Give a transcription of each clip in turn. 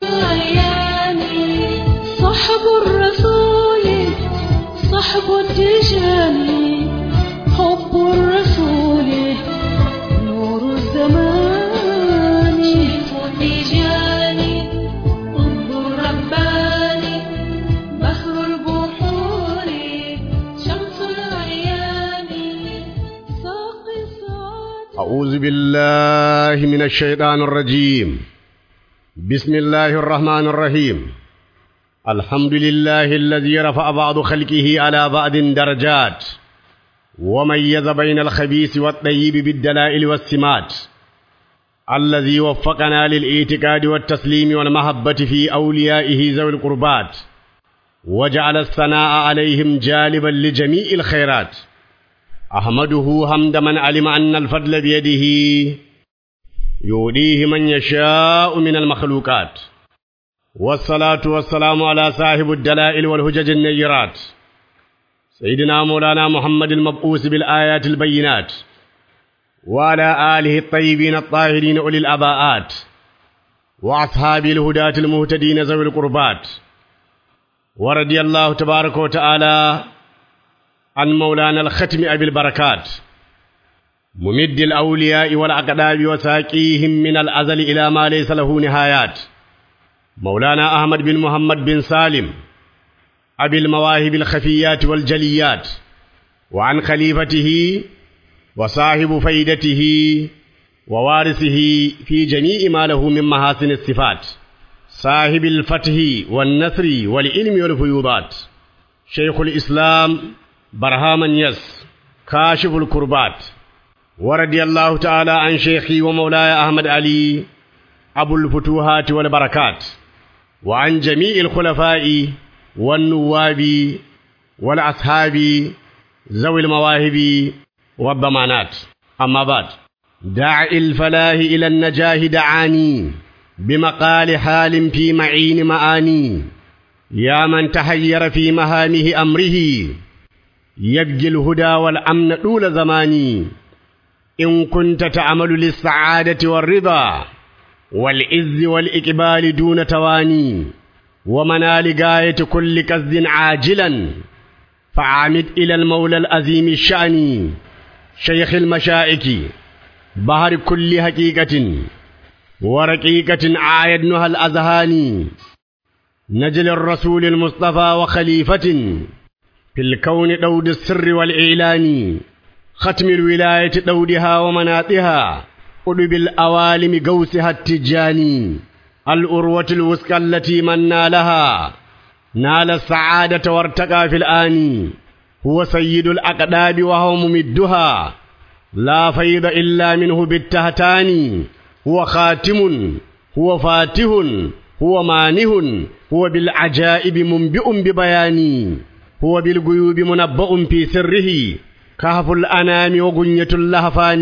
الأيام صحب الرسول صحب التجان حب الرسول نور الزمان التجان حب الرباني بحر البحور شمس الأيام ساقي السعادة أعوذ بالله من الشيطان الرجيم بسم الله الرحمن الرحيم الحمد لله الذي رفع بعض خلقه على بعض درجات وميز بين الخبيث والطيب بالدلائل والسمات الذي وفقنا للاعتقاد والتسليم والمحبة في أوليائه ذوي القربات وجعل الثناء عليهم جالبا لجميع الخيرات أحمده حمد من علم أن الفضل بيده يوديه من يشاء من المخلوقات والصلاة والسلام على صاحب الدلائل والهجج النيرات سيدنا مولانا محمد المبعوث بالآيات البينات وعلى آله الطيبين الطاهرين أولي الأباءات وأصحاب الهداة المهتدين ذوي القربات ورضي الله تبارك وتعالى عن مولانا الختم أبي البركات ممد الأولياء والأقداب وساقيهم من الأزل إلى ما ليس له نهايات مولانا أحمد بن محمد بن سالم أبي المواهب الخفيات والجليات وعن خليفته وصاحب فيدته ووارثه في جميع ما له من محاسن الصفات صاحب الفتح والنصر والعلم والفيوضات شيخ الإسلام برهام يس كاشف الكربات ورضي الله تعالى عن شيخي ومولاي أحمد علي أبو الفتوحات والبركات وعن جميع الخلفاء والنواب والأصحاب ذوي المواهب والضمانات أما بعد داعي الفلاح إلى النجاه دعاني بمقال حال في معين معاني يا من تحير في مهامه أمره يبجي الهدى والأمن طول زماني إن كنت تعمل للسعادة والرضا والعز والإقبال دون تواني ومنال غاية كل قصد عاجلا فعامد إلى المولى العظيم الشأن شيخ المشائك بحر كل حقيقة ورقيقة عايدنها الأذهان نجل الرسول المصطفى وخليفة في الكون دود السر والإعلان ختم الولاية دودها ومناطها قلب الأوالم قوسها التجاني الأروة الوسكى التي من نالها نال السعادة وارتقى في الآن هو سيد الأقداب وهو ممدها لا فيض إلا منه بالتهتان هو خاتم هو فاتح هو مانه هو بالعجائب منبئ ببيان هو بالغيوب منبأ في سره كهف الأنام وغنية اللهفان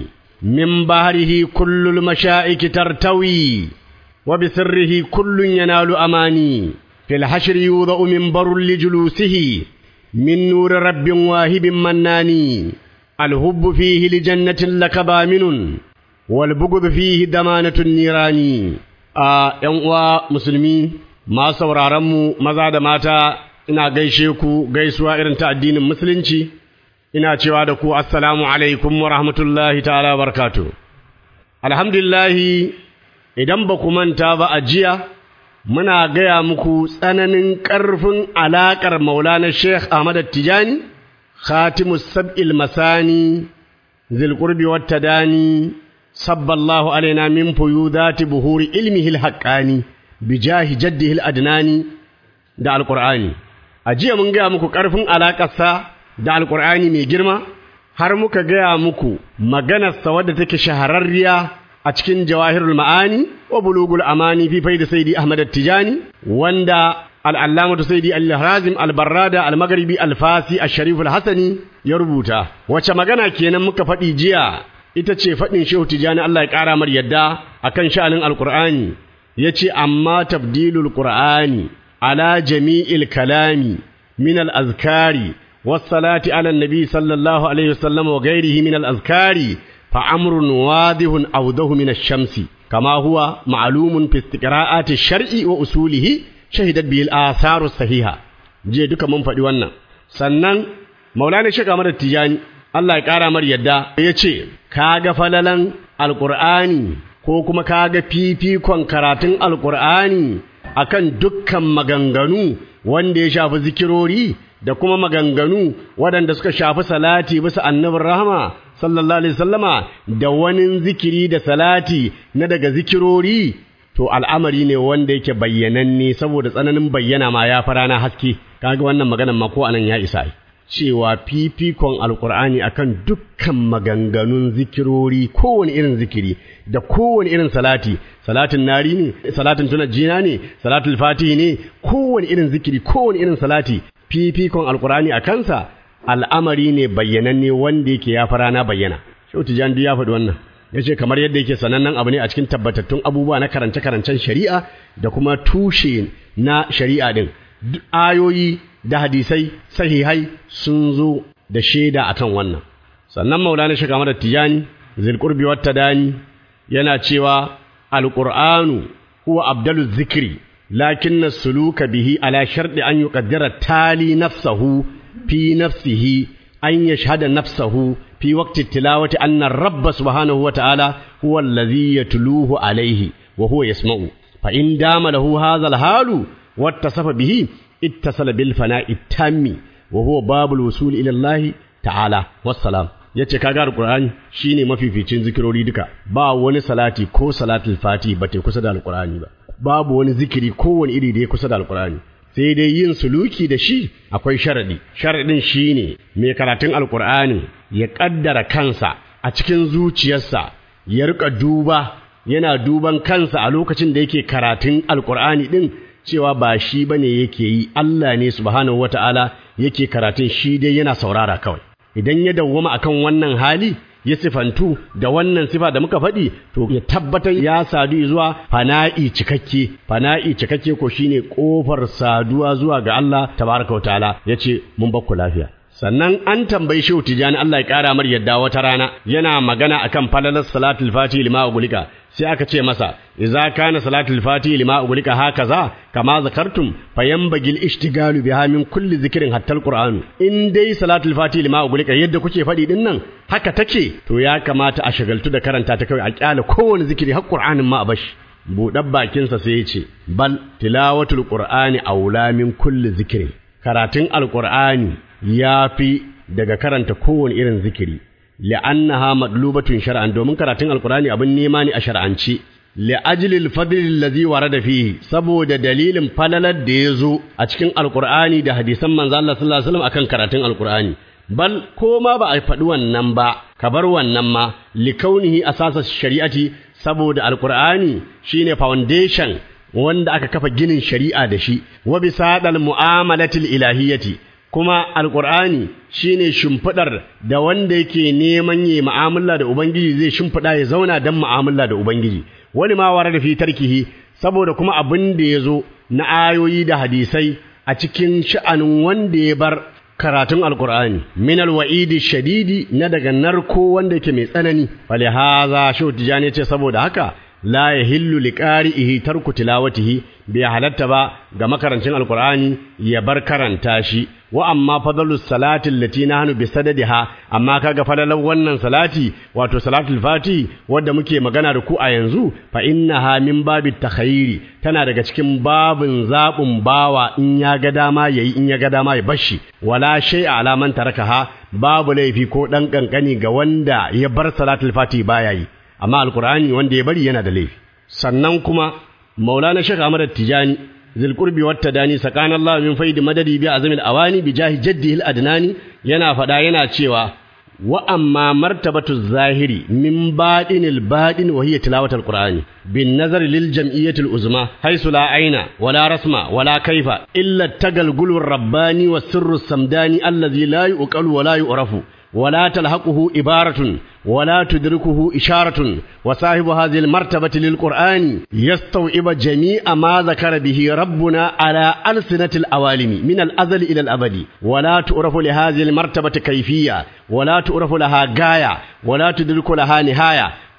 من بحره كل المشائك ترتوي وبسره كل ينال أماني في الحشر يوضأ منبر لجلوسه من نور رب واهب مناني الهب فيه لجنة لك بامن والبغض فيه دمانة النيران a ‘yan uwa musulmi masu sauraronmu maza da mata ina gaishe ku gaisuwa irin ta addinin musulunci ina cewa da ku assalamu alaikum wa rahmatullahi ta'ala barkatu alhamdulillahi idan ba ku manta ba a jiya muna gaya muku tsananin ƙarfin alaƙar maulana sheikh ahmad tijani khatimus sab'il masani zilqurbi wata dani صب الله علينا من فيوذات بهور علمه الحقاني بجاه جده الأدناني da alƙur'ani a jiya mun gaya muku ƙarfin alaƙarsa da alƙur'ani mai girma har muka gaya muku maganarsa wadda take shahararriya a cikin jawahirul ma'ani wa bulugul amani fi faida saidi ahmad tijani wanda al'allamatu saidi al-harazim al-barrada al-maghribi al-fasi al-sharif al-hasani ya rubuta wace magana kenan muka faɗi jiya ita ce faɗin shehu tijani Allah ya ƙara mar yadda akan sha'anin alƙur'ani ya ce amma tabdilul ƙur'ani ala jami'il kalami min al-azkari wassalati ala nabi sallallahu alaihi wasallam wa ghairihi min al-azkari fa amrun wadihun awdahu min ash-shamsi kama huwa ma'lumun fi istiqra'ati shar'i wa usulihi shahidat bihi al-atharu sahiha je duka mun faɗi wannan sannan maulana shek Ahmad Tijani Allah ya ƙara mar yadda ya ce kaga falalan alqur'ani ko kuma kaga fifikon karatun alqur'ani akan dukkan maganganu wanda ya shafi zikirori da kuma maganganu waɗanda suka shafi salati bisa annabin rahama sallallahu alaihi sallama da wani zikiri da salati na daga zikirori to al'amari ne wanda yake bayyananne saboda tsananin bayyana ma ya fara na haske kaga wannan maganan ma ko anan ya isa cewa fifikon alkur'ani akan dukkan maganganun zikirori kowane irin zikiri da kowane irin salati salatin nari ne salatin tunajjina ne salatul fatihi ne kowane irin zikiri kowane irin salati fifikon alkur'ani a kansa al'amari ne bayyananne wanda yake ya fara na bayyana shau tijan ya faɗi wannan ya ce kamar yadda yake sanannen abu ne a cikin tabbatattun abubuwa na karance-karancen shari'a da kuma tushe na shari'a din ayoyi da hadisai sahihai sun zo da shaida akan wannan sannan maulana shi kamar tijani zilqurbi wata dani yana cewa alqur'anu huwa abdalu zikri lakin suluka bihi ala sharɗi an yuqaddara tali nafsahu fi nafsihi an yashhada nafsahu fi waqti tilawati anna rabba subhanahu wa ta'ala huwa alladhi yatluhu alayhi wa huwa yasma'u fa in dama lahu hadha al-halu wattasafa bihi ittasala bil fana'i tammi wa huwa babul wusul ila Allah ta'ala wassalam yace kaga alqur'ani shine mafificin zikirori duka ba wani salati ko salatul fati ba ta kusa da alqur'ani ba babu wani zikiri kowane iri da ya kusa da alqur'ani sai dai yin suluki da shi akwai sharadi sharadin shine mai karatun alqur'ani ya kaddara kansa a cikin zuciyarsa ya rika duba yana duban kansa a lokacin da yake karatun alqur'ani din cewa ba shi bane yake yi Allah ne subhanahu wata'ala yake karatun shi dai yana saurara kawai idan ya dawwama akan wannan hali ya sifantu da wannan sifa da muka faɗi to ya tabbatar ya sadu zuwa fana'i cikakke fana'i cikakke ko shine kofar saduwa zuwa ga Allah tabaraka wa ta'ala yace mun bakku lafiya sannan an tambayi shehu tijani Allah ya kara mar yadda wata rana yana magana akan falalar salatul fati lima ugulika sai aka ce masa idza kana salatul fati lima ugulika hakaza kama zakartum fayanbagil ishtigalu biha min kulli zikrin hatta alquran in dai salatul fati lima ugulika yadda kuke faɗi din nan haka take to ya kamata a shagaltu da karanta ta kawai a kyale kowane zikiri har qur'anin ma a bashi buɗar bakinsa sai ya ce bal tilawatul qur'ani aula min kulli zikrin karatun alqur'ani ya fi daga karanta kowane irin zikiri li'annaha madlubatun shar'an domin karatun alqur'ani abin nema ne a shar'anci li'ajlil fadli allazi warada fihi saboda dalilin falalar da ya zo a cikin alqur'ani da hadisan manzo Allah sallallahu alaihi wasallam akan karatun alqur'ani bal ko ma ba a faɗi wannan ba ka bar wannan ma likaunihi asasa shari'ati saboda alqur'ani shine foundation wanda aka kafa ginin shari'a da shi wa bisadal mu'amalatil ilahiyyati kuma alqur'ani shine shimfidar da wanda yake neman yi mu'amala da ubangiji zai shimfida ya zauna dan mu'amala da ubangiji wani ma wara da fi tarkihi saboda kuma abin da yazo na ayoyi da hadisai a cikin sha'anin wanda ya bar karatun alqur'ani min alwa'idi shadidi na daga narko wanda yake mai tsanani falihaza shu tijani ce saboda haka la yahillu liqari'ihi tarku tilawatihi bai halatta ba ga makarancin alqur'ani ya bar karanta shi wa amma fadlus salati allati nahnu bi sadadiha amma kaga fadalan wannan salati wato salatul fati wanda muke magana da ku a yanzu fa innaha min babit takhayyiri tana daga cikin babin zabun bawa in ya ga dama yayi in ya ga dama ya bashi wala shay'a ala man tarakaha babu laifi ko dan kankani ga wanda ya bar salatul fati baya yi amma alkur'ani wanda ya bari yana da laifi sannan kuma maulana shek ahmad tijani zilqurbi wata dani sakana allah min faidi madadi bi azmil awani bi jahi jaddihi adnani yana fada yana cewa wa amma martabatu zahiri min badinil badin wa hiya tilawatul qur'ani bin nazar lil jam'iyyati al uzma haythu la aina wala rasma wala kaifa illa tagalgulur rabbani was sirrus samdani allazi la yuqalu wala yu'rafu ولا تلحقه إبارة ولا تدركه إشارة وصاحب هذه المرتبة للقرآن يستوعب جميع ما ذكر به ربنا على ألسنة الأوالم من الأزل إلى الأبد ولا تعرف لهذه المرتبة كيفية ولا تعرف لها غاية ولا تدرك لها نهاية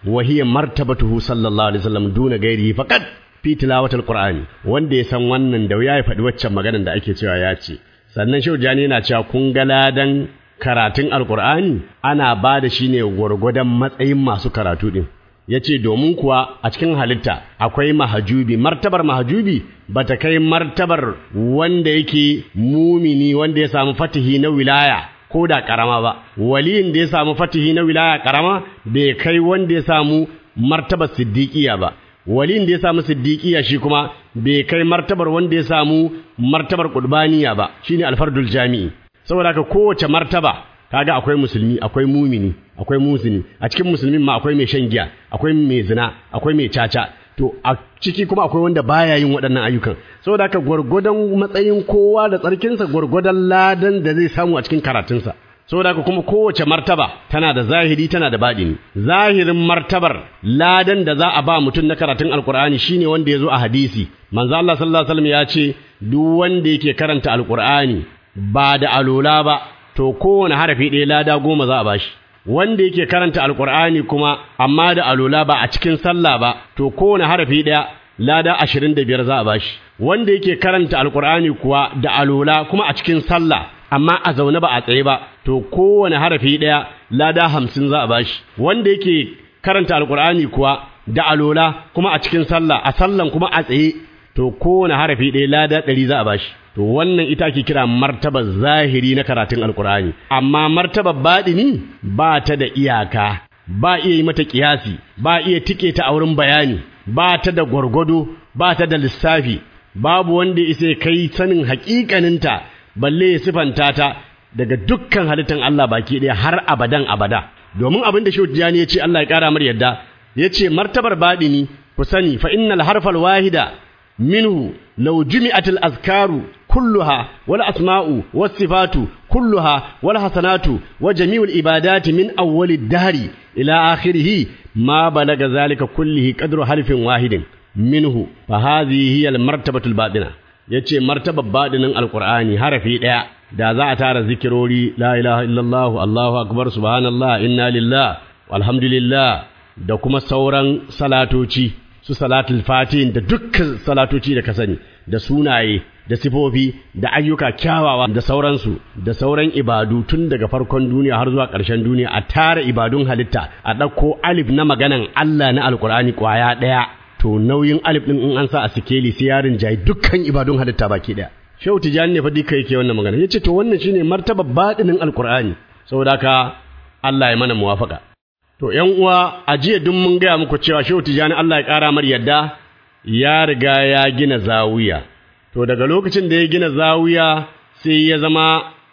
wa hiya martabatuhu sallallahu alaihi wasallam duna gairihi faqat fi tilawatil qur'ani wanda ya san wannan da ya faɗi waccan maganar da ake cewa ya ce sannan shehu jani yana cewa kun ga ladan karatun alqur'ani ana ba da shi ne gwargwadon matsayin masu karatu din ya ce domin kuwa a cikin halitta akwai mahajubi martabar mahajubi ba ta kai martabar wanda yake mumini wanda ya samu fatihi na wilaya ko da karama ba waliyin da ya samu fatihi na wilaya karama bai kai wanda ya samu martabar siddiqiya ba waliyin da ya samu siddiqiya shi kuma bai kai martabar wanda ya samu martabar qurbaniya ba shine alfardul jami'i saboda haka kowace martaba kaga akwai musulmi akwai mumini akwai musini a cikin musulmin ma akwai mai shan giya akwai mai zina akwai mai caca to a ciki kuma akwai wanda baya yin waɗannan ayyukan saboda haka gwargwadon matsayin kowa da tsarkinsa gwargwadon ladan da zai samu a cikin karatunsa saboda haka kuma kowace martaba tana da zahiri tana da baɗini zahirin martabar ladan da za a ba mutum na karatun alkur'ani shine wanda ya zo a hadisi manzo Allah sallallahu alaihi wasallam ya ce duk wanda yake karanta alkur'ani ba da alola ba to kowane harafi ɗaya lada goma za a bashi wanda yake karanta alkur'ani kuma amma da alola ba a cikin sallah ba to kowane harafi ɗaya lada ashirin da biyar za a bashi wanda yake karanta alkur'ani kuwa da alola kuma a cikin sallah amma a zaune ba a tsaye ba to kowane harafi ɗaya lada hamsin za a bashi wanda yake karanta alkur'ani kuwa da alola kuma a cikin sallah a sallan kuma a tsaye to kowane harafi ɗaya lada ɗari za a bashi to wannan ita ake kira martabar zahiri na karatun alkur'ani amma martabar baɗini ba ta da iyaka ba iya yi mata kiyasi ba iya tike ta a wurin bayani ba ta da gwargwado ba ta da lissafi babu wanda isa kai sanin haƙiƙaninta balle ya sifanta ta daga dukkan halittan Allah baki ɗaya har abadan abada domin abin da Shehu Tijani ya ce Allah ya ƙara mar yadda ya ce martabar baɗini ku sani fa innal harfal wahida minhu law jumi'atil azkaru كلها والأسماء والصفات كلها والحسنات وجميع العبادات من أول الدهر إلى آخره ما بلغ ذلك كله قدر حرف واحد منه فهذه هي المرتبة الباطنة yace martaba badinin alqur'ani harafi daya da za a tara zikirori la ilaha illallah allahu akbar subhanallah inna lillah walhamdulillah da kuma sauran salatoci su salatul fatin da dukkan salatoci da ka sani da sunaye da sifofi da ayyuka kyawawa da sauransu da sauran ibadu tun daga farkon duniya har zuwa ƙarshen duniya a tara ibadun halitta a ɗauko alif na maganan Allah na alkur'ani ƙwaya ɗaya to nauyin alif ɗin in an sa a sikeli sai yarin jayi dukkan ibadun halitta baki ɗaya shehu tijani ne fa duka yake wannan magana yace to wannan shine martaba baɗinin alkur'ani saboda haka Allah ya mana muwafaka to ƴan uwa a jiya duk mun gaya muku cewa shehu tijani Allah ya ƙara mar yadda ya riga ya gina zawiya to daga lokacin da ya gina zawiya sai ya zama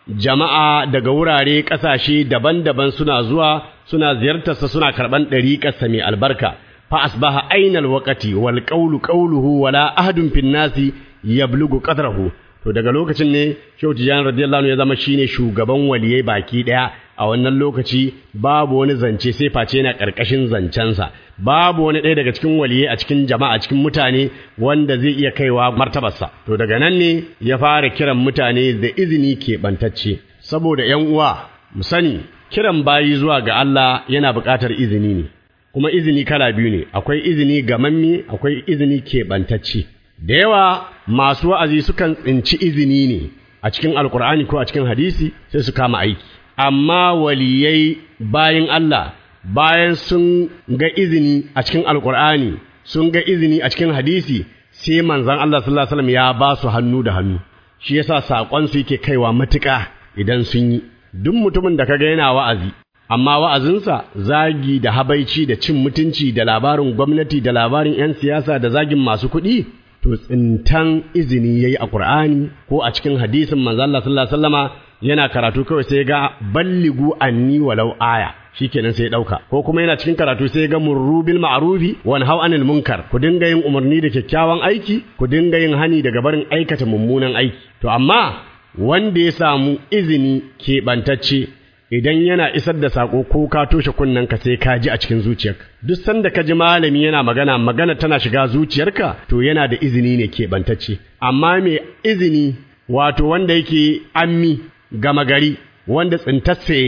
jama'a daga wurare ƙasashe daban-daban suna zuwa suna ziyartarsa suna karɓan ɗariƙarsa mai albarka fa asbaha ainal waqati wal qawlu qawluhu wala ahadun fin nasi yablugu qadrahu to daga lokacin ne Shehu Tijani radiyallahu anhu ya zama shine shugaban waliyai baki daya a wannan lokaci babu wani zance sai face yana karkashin zancensa babu wani ɗaya daga cikin waliyai a cikin jama'a cikin mutane wanda zai iya kaiwa martabarsa to daga nan ne ya fara kiran mutane da izini keɓantacce saboda ƴan uwa mu sani kiran bayi zuwa ga Allah yana buƙatar izini ne kuma izini kala biyu ne akwai izini gamamme akwai izini keɓantacce da yawa masu wa'azi sukan tsinci izini ne a cikin alkur'ani ko a cikin hadisi sai su kama aiki amma waliyai bayan Allah bayan sun ga izini a cikin alkur'ani sun ga izini a cikin hadisi sai manzon Allah sallallahu alaihi wasallam ya ba su hannu da hannu shi yasa sakon su yake kaiwa matuƙa idan sun yi duk mutumin da kaga yana wa'azi amma wa'azinsa zagi da habaici da cin mutunci da labarin gwamnati da labarin 'yan siyasa da zagin masu kuɗi to tsintan izini yayi a Qur'ani ko a cikin hadisin manzo Allah sallallahu alaihi wasallama yana karatu kawai sai ga balligu anni walau aya shikenan sai dauka ko kuma yana cikin karatu sai ga murrubil ma'rufi wa nahau anil munkar ku dinga yin umarni da kyakkyawan aiki ku dinga yin hani daga barin aikata mummunan aiki to amma wanda ya samu izini keɓantacce idan yana isar da sako ko ka toshe ka sai ka ji a cikin zuciyarka duk sanda ka ji malami yana magana magana tana shiga zuciyarka to yana da izini ne keɓantacce amma mai izini wato wanda yake ammi gama gari wanda tsintarsa yayi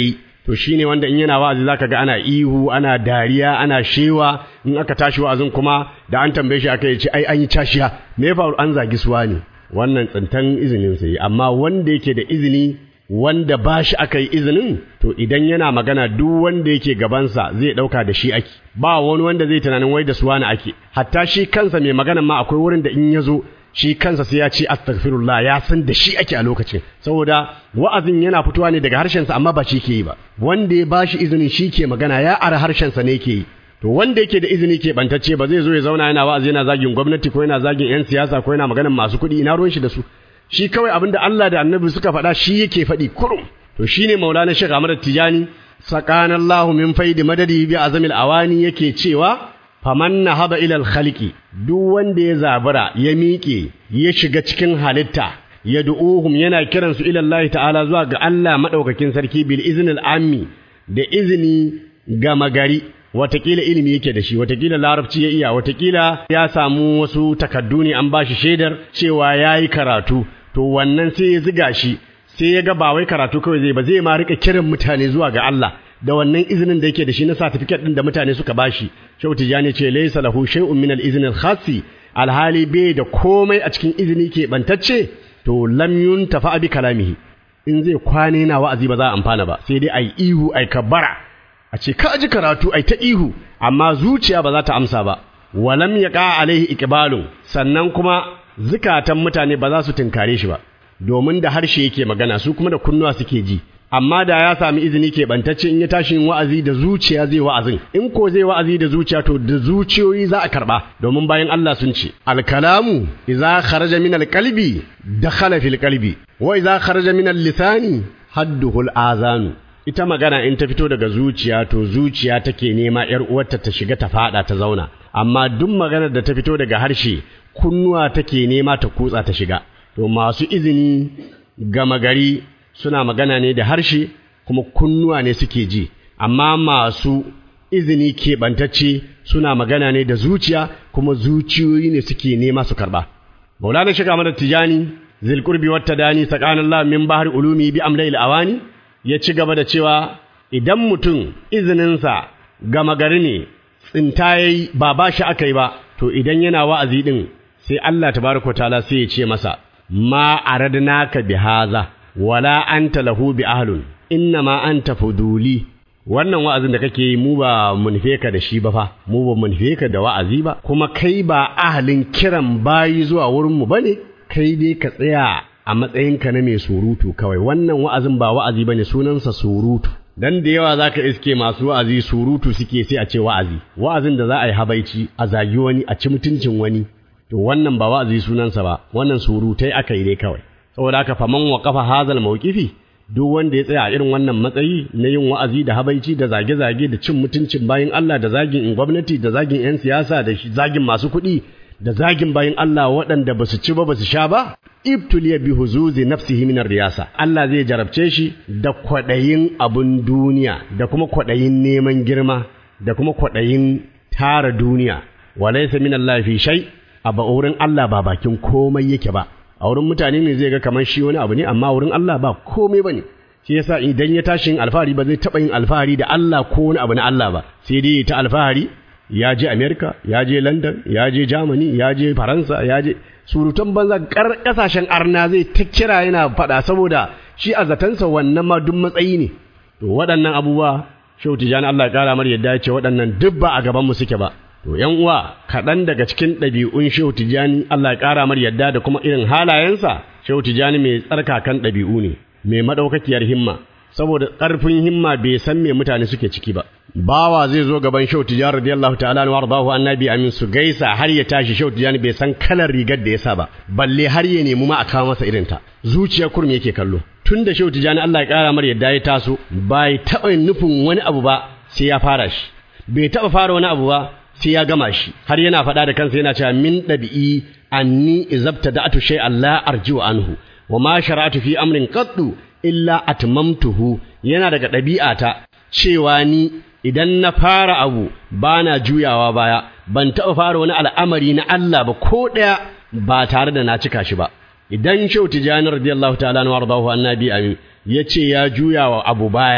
to shine wanda in yana wa'azi zaka ga ana ihu ana dariya ana shewa in aka tashi wa'azin kuma da an tambaye shi aka ce ai an yi cashiya me ya faru an zagi suwa ne wannan tsintan izinin sai amma wanda yake da izini wanda ba shi aka yi izinin to idan yana magana duk wanda yake gabansa zai ɗauka da shi ake ba wani wanda zai tunanin wai da suwa na ake hatta shi kansa mai magana ma akwai wurin da in ya zo shi kansa sai ya ce astaghfirullah ya san da shi ake a lokacin saboda wa'azin yana fitowa ne daga harshensa amma ba shi ke yi ba wanda ya ba shi izinin shi ke magana ya ara harshensa ne ke yi to wanda yake da izini ke bantacce ba zai zo ya zauna yana wa'azi yana zagin gwamnati ko yana zagin yan siyasa ko yana maganar masu kuɗi ina ruwan shi da su shi kawai abin da Allah da Annabi suka faɗa shi yake faɗi kurum to shine Maulana Sheikh Ahmad Tijani sakanallahu min faidi madadi bi azamil awani yake cewa faman nahaba ila al-khaliqi duk wanda ya zabura ya miƙe ya shiga cikin halitta ya du'uhum yana kiransu ila Allah ta'ala zuwa ga Allah madaukakin sarki bil iznil ammi da izini ga magari watakila ilimi yake da shi watakila larabci ya iya watakila ya samu wasu takaddu ne an bashi shaidar cewa yayi karatu to wannan sai ya ziga shi sai ya ga ba wai karatu kawai zai ba zai ma rika kiran mutane zuwa ga Allah da wannan izinin da yake da shi na certificate din da mutane suka bashi Shehu Tijani ce laysa lahu shay'un min al-izn al-khassi alhali bai da komai a cikin izini ke bantacce to lam yuntafa bi kalamihi in zai kwane na wa'azi ba za a amfana ba sai dai ai ihu ai kabara a ce ka ji karatu ai ta ihu amma zuciya ba za ta amsa ba walam yaqa alaihi iqbalun sannan kuma zukatan mutane ba za su tinkare shi ba domin da harshe yake magana su kuma da kunnuwa suke ji amma da ya sami izini ke bantacce in ya tashi yin wa'azi da zuciya zai wa'azin in ko zai wa'azi da zuciya to da zuciyoyi za a karba domin bayan Allah sun ce alkalamu idza kharaja min alqalbi dakhala fil qalbi wa idza kharaja min lisani hadduhu azanu ita magana in ta fito daga zuciya to zuciya take nema yar uwarta ta shiga ta fada ta zauna amma duk maganar da ta fito daga harshe kunnuwa take nema ta kutsa ta shiga to masu izini gama gari suna magana ne da harshe kuma kunnuwa ne suke ji amma masu izini keɓantacce suna magana ne da zuciya kuma zuciyoyi ne suke nema su karɓa maulana shiga mana tijani zilkurbi wata dani sakanallah min bahar ulumi bi amlail awani ya ci gaba da cewa idan mutum izininsa gama gari ne tsinta yayi ba ba shi aka yi ba to idan yana wa'azi din sai Allah tabaraka ta'ala sai ya ce masa ma aradnaka bihaza wala anta lahu bi ahlun innama anta fuduli wannan wa'azin da kake yi mu ba mu nufe ka da shi ba fa mu ba mu nufe ka da wa'azi ba kuma kai ba ahalin kiran bayi zuwa wurin mu bane kai dai ka tsaya a matsayinka na mai surutu kawai wannan wa'azin ba wa'azi bane sunansa surutu dan da yawa zaka iske masu wa'azi surutu suke sai a ce wa'azi wa'azin da za a yi habaici a zagi wani a ci mutuncin wani to wannan ba wa'azi sunansa ba wannan surutai aka yi dai kawai saboda haka faman waqafa hazal mawqifi duk wanda ya tsaya a irin wannan matsayi na yin wa'azi da habaici da zage-zage da cin mutuncin bayin Allah da zagin in gwamnati da zagin 'yan siyasa da zagin masu kuɗi da zagin bayin Allah waɗanda ba su ci ba ba su sha ba ibtuliya bi huzuzi nafsihi min riyasa Allah zai jarabce shi da kwaɗayin abun duniya da kuma kwaɗayin neman girma da kuma kwaɗayin tara duniya walaysa min Allah fi shay a ba wurin Allah ba bakin komai yake ba a wurin mutane ne zai ga kamar shi wani abu ne amma wurin Allah ba komai bane shi yasa idan ya tashi yin alfahari ba zai taɓa yin alfahari da Allah ko wani abu na Allah ba sai dai ta alfahari ya je America ya je London ya je Germany ya je Faransa ya je surutan banza kar kasashen arna zai ta kira yana faɗa saboda shi a zatansa wannan ma duk matsayi ne to waɗannan abubuwa Shehu Tijani Allah ya kara mar yadda ya ce waɗannan duk ba a gaban mu suke ba To ‘yan uwa, kaɗan daga cikin ɗabi'un Shehu Tijjani Allah ya ƙara mar yadda da kuma irin halayensa, Shehu Tijjani mai tsarkakan ɗabi'u ne, mai maɗaukakiyar himma, saboda ƙarfin himma bai san me mutane suke ciki ba. Bawa zai zo gaban Shehu Tijjani radiyallahu ta'ala wa ardahu annabi amin su gaisa har ya tashi Shehu Tijjani bai san kalar rigar da ya sa ba, balle har ya nemi ma a kawo masa irin ta. Zuciya kurum yake kallo. Tun da Shehu Tijjani Allah ya ƙara mar yadda ya taso, bai taɓa nufin wani abu ba sai ya fara shi. Bai taɓa fara wani abu ba sai ya gama shi har yana faɗa da kansa yana cewa min ɗabi'i anni izabta da'atu shay Allah arji'u anhu wa ma shara'atu fi amrin qattu illa atmamtuhu yana daga ɗabi'ata cewa ni idan na fara abu bana juyawa baya ban taɓa fara wani al'amari na Allah ba ko ɗaya ba tare da na cika shi ba idan Shehu Tijani radiyallahu ta'ala anhu wardahu annabi amin yace ya juya wa abu baya to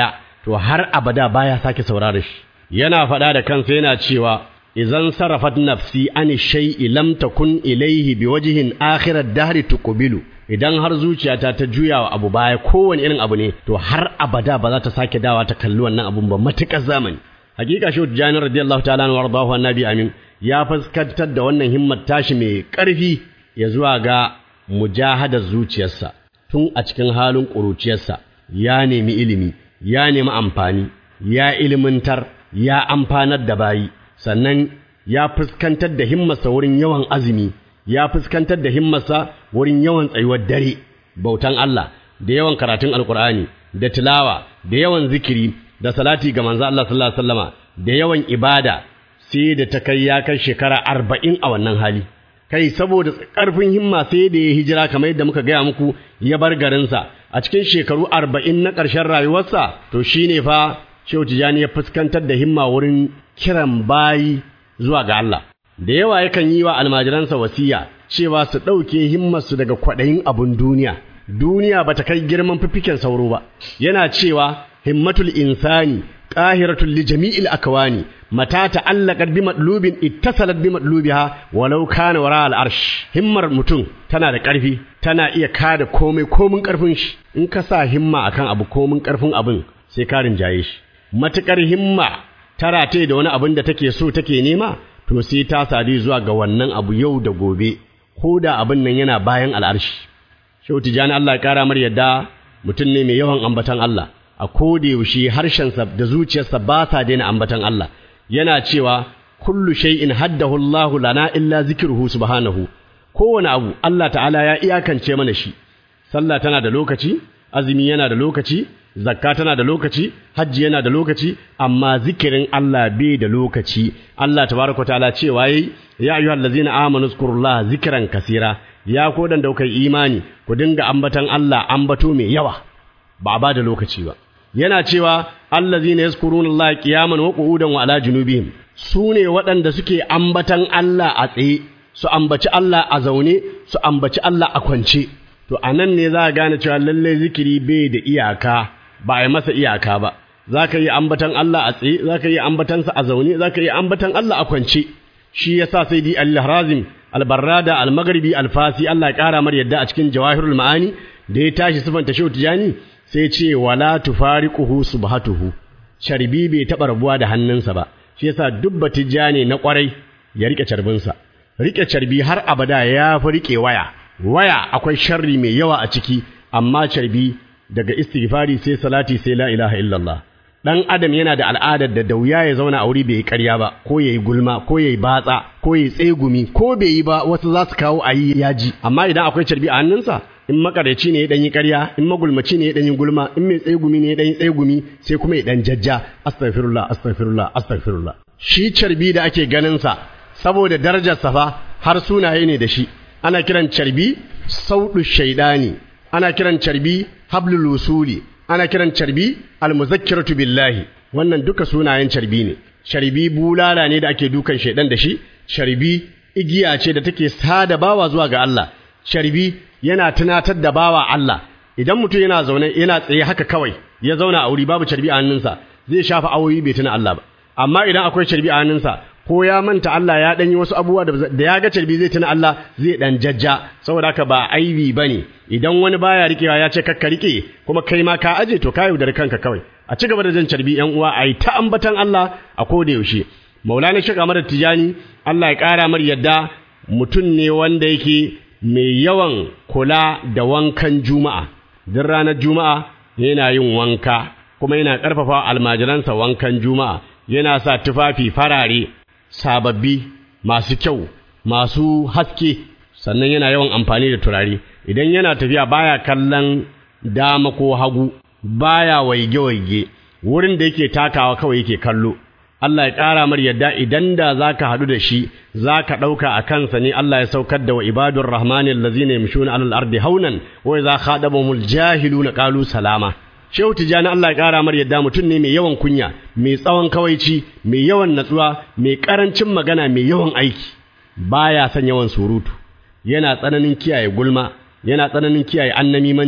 to har abada baya sake saurare shi yana faɗa da kansa yana cewa idan sarafat nafsi an shay'i lam takun ilayhi biwajhin akhirat dahri tuqbilu idan har zuciyata ta juya wa abu baya kowane irin abu ne to har abada ba za ta sake dawa ta kalli wannan abun ba matukar zamani hakika shi Jani radiyallahu ta'ala anhu wardahu annabi amin ya fuskantar da wannan himmat tashi mai ƙarfi ya zuwa ga mujahadar zuciyarsa tun a cikin halin ƙuruciyarsa ya nemi ilimi ya nemi amfani ya ilimintar ya amfanar da bayi sannan ya fuskantar da himmarsa wurin yawan azumi ya fuskantar da himmarsa wurin yawan tsayuwar dare bautan Allah da yawan karatun alkur'ani da tilawa da yawan zikiri da salati ga manzo Allah sallallahu alaihi wasallama da yawan ibada sai da ta kai ya kai shekara arba'in a wannan hali kai saboda ƙarfin himma sai da ya hijira kamar yadda muka gaya muku ya bar garinsa a cikin shekaru arba'in na ƙarshen rayuwarsa to shine fa Shehu Tijjani ya fuskantar da himma wurin kiran bayi zuwa ga Allah da yawa yakan yi wa almajiransa wasiya cewa su ɗauke himmarsu daga kwaɗayin abun duniya duniya bata kai girman fifiken sauro ba yana cewa himmatul insani qahiratul li jami'il akwani mata ta'allaqat bi madlubin ittasalat bi madlubiha walau kana wara al arsh himmar mutum tana da ƙarfi tana iya kada komai komin ƙarfin shi in ka sa himma akan abu komin ƙarfin abin sai ka rinjaye shi matukar himma tara ta da wani abin da take so take nema to sai ta sadu zuwa ga wannan abu yau da gobe ko da abin nan yana bayan al'arshi Shehu Tijjani Allah ya kara mar yadda mutum ne mai yawan ambatan Allah a koda yaushe harshensa da zuciyarsa ba sa daina ambatan Allah yana cewa kullu shay'in haddahu Allah lana illa zikruhu subhanahu kowane abu Allah ta'ala ya iyakance mana shi sallah tana da lokaci azumi yana da lokaci zakka tana da lokaci hajji yana da lokaci amma zikirin Allah bai da lokaci Allah tabaraka ta'ala cewa yayi ya ayyuhallazina amanu zkurullaha zikran kasira ya kodan da kai imani ku dinga ambatan Allah ambato mai yawa ba ba da lokaci ba yana cewa allazina yazkuruna Allah qiyaman wa qu'udan wa ala junubihim sune waɗanda suke ambatan Allah a tsaye su ambaci Allah a zaune su ambaci Allah a kwance to anan ne za a gane cewa lalle zikiri bai da iyaka ba a yi masa iyaka ba za ka yi ambatan Allah a tsaye za ka yi ambatansa a zaune za ka yi ambatan Allah a kwance shi yasa sai di al-Harazim al-Barrada al-Maghribi al-Fasi Allah ya kara mar yadda a cikin Jawahirul Ma'ani da ya tashi sifanta Shehu Tijani sai ce wala tufariquhu subhatuhu charbi bai taba rabuwa da hannunsa ba shi yasa dubba tijani na kwarai ya rike charbinsa rike charbi har abada ya fi rike waya waya akwai sharri mai yawa a ciki amma charbi daga istighfari sai salati sai la ilaha illallah dan adam yana da al'adar da dauya ya zauna a wuri bai yi ƙarya ba ko yayi gulma ko yayi batsa ko yayi tsegumi ko bai yi ba wasu za su kawo ayi yaji amma idan akwai carbi a hannunsa in makareci ne ya dan yi ƙarya in magulmaci ne ya dan yi gulma in mai tsegumi ne ya dan yi tsegumi sai kuma ya dan jajja astaghfirullah astaghfirullah astaghfirullah shi carbi da ake ganin sa saboda darajar sa fa har sunaye ne da shi ana kiran carbi saudu shaidani ana kiran carbi hablul usuli ana kiran carbi almuzakkiratu billahi wannan duka sunayen carbi ne carbi bulala ne da ake dukan shaidan da shi carbi igiya ce da take sada bawa zuwa ga Allah carbi yana tunatar da bawa Allah idan mutum yana zaune yana tsaye haka kawai ya zauna a wuri babu carbi a hannunsa zai shafa awoyi bai tuna Allah ba amma idan akwai carbi a hannunsa ko ya manta Allah ya danyi wasu abubuwa da ya ga carbi zai tuna Allah zai dan jajja saboda haka ba aibi bane idan wani baya rikewa ya ce kakka rike kuma kai ma ka aje to ka yaudar kanka kawai a ci gaba da jan carbi yan uwa ayi ta ambatan Allah a koda yaushe Maulana Sheikh Ahmad Tijani Allah ya kara mar yadda mutum ne wanda yake mai yawan kula da wankan juma'a duk ranar juma'a yana yin wanka kuma yana ƙarfafa almajiransa wankan juma'a yana sa tufafi farare sababbi masu kyau masu haske sannan yana yawan amfani da turare idan yana tafiya baya kallon dama ko hagu baya waige-waige wurin da yake takawa kawai yake kallo Allah ya ƙara mar yadda idan da za ka haɗu da shi za ka ɗauka a kansa ne Allah ya saukar da wa ibadun rahmani allazina yamshuna alal ardi haunan wa idza khadabahumul jahiluna qalu salama Shehu Tijjani Allah ya ƙara mar yadda mutum ne mai yawan kunya, mai tsawon kawaici, mai yawan natsuwa, mai ƙarancin magana, mai yawan aiki, baya son yawan surutu, yana tsananin kiyaye gulma, yana tsananin kiyaye annamimanci,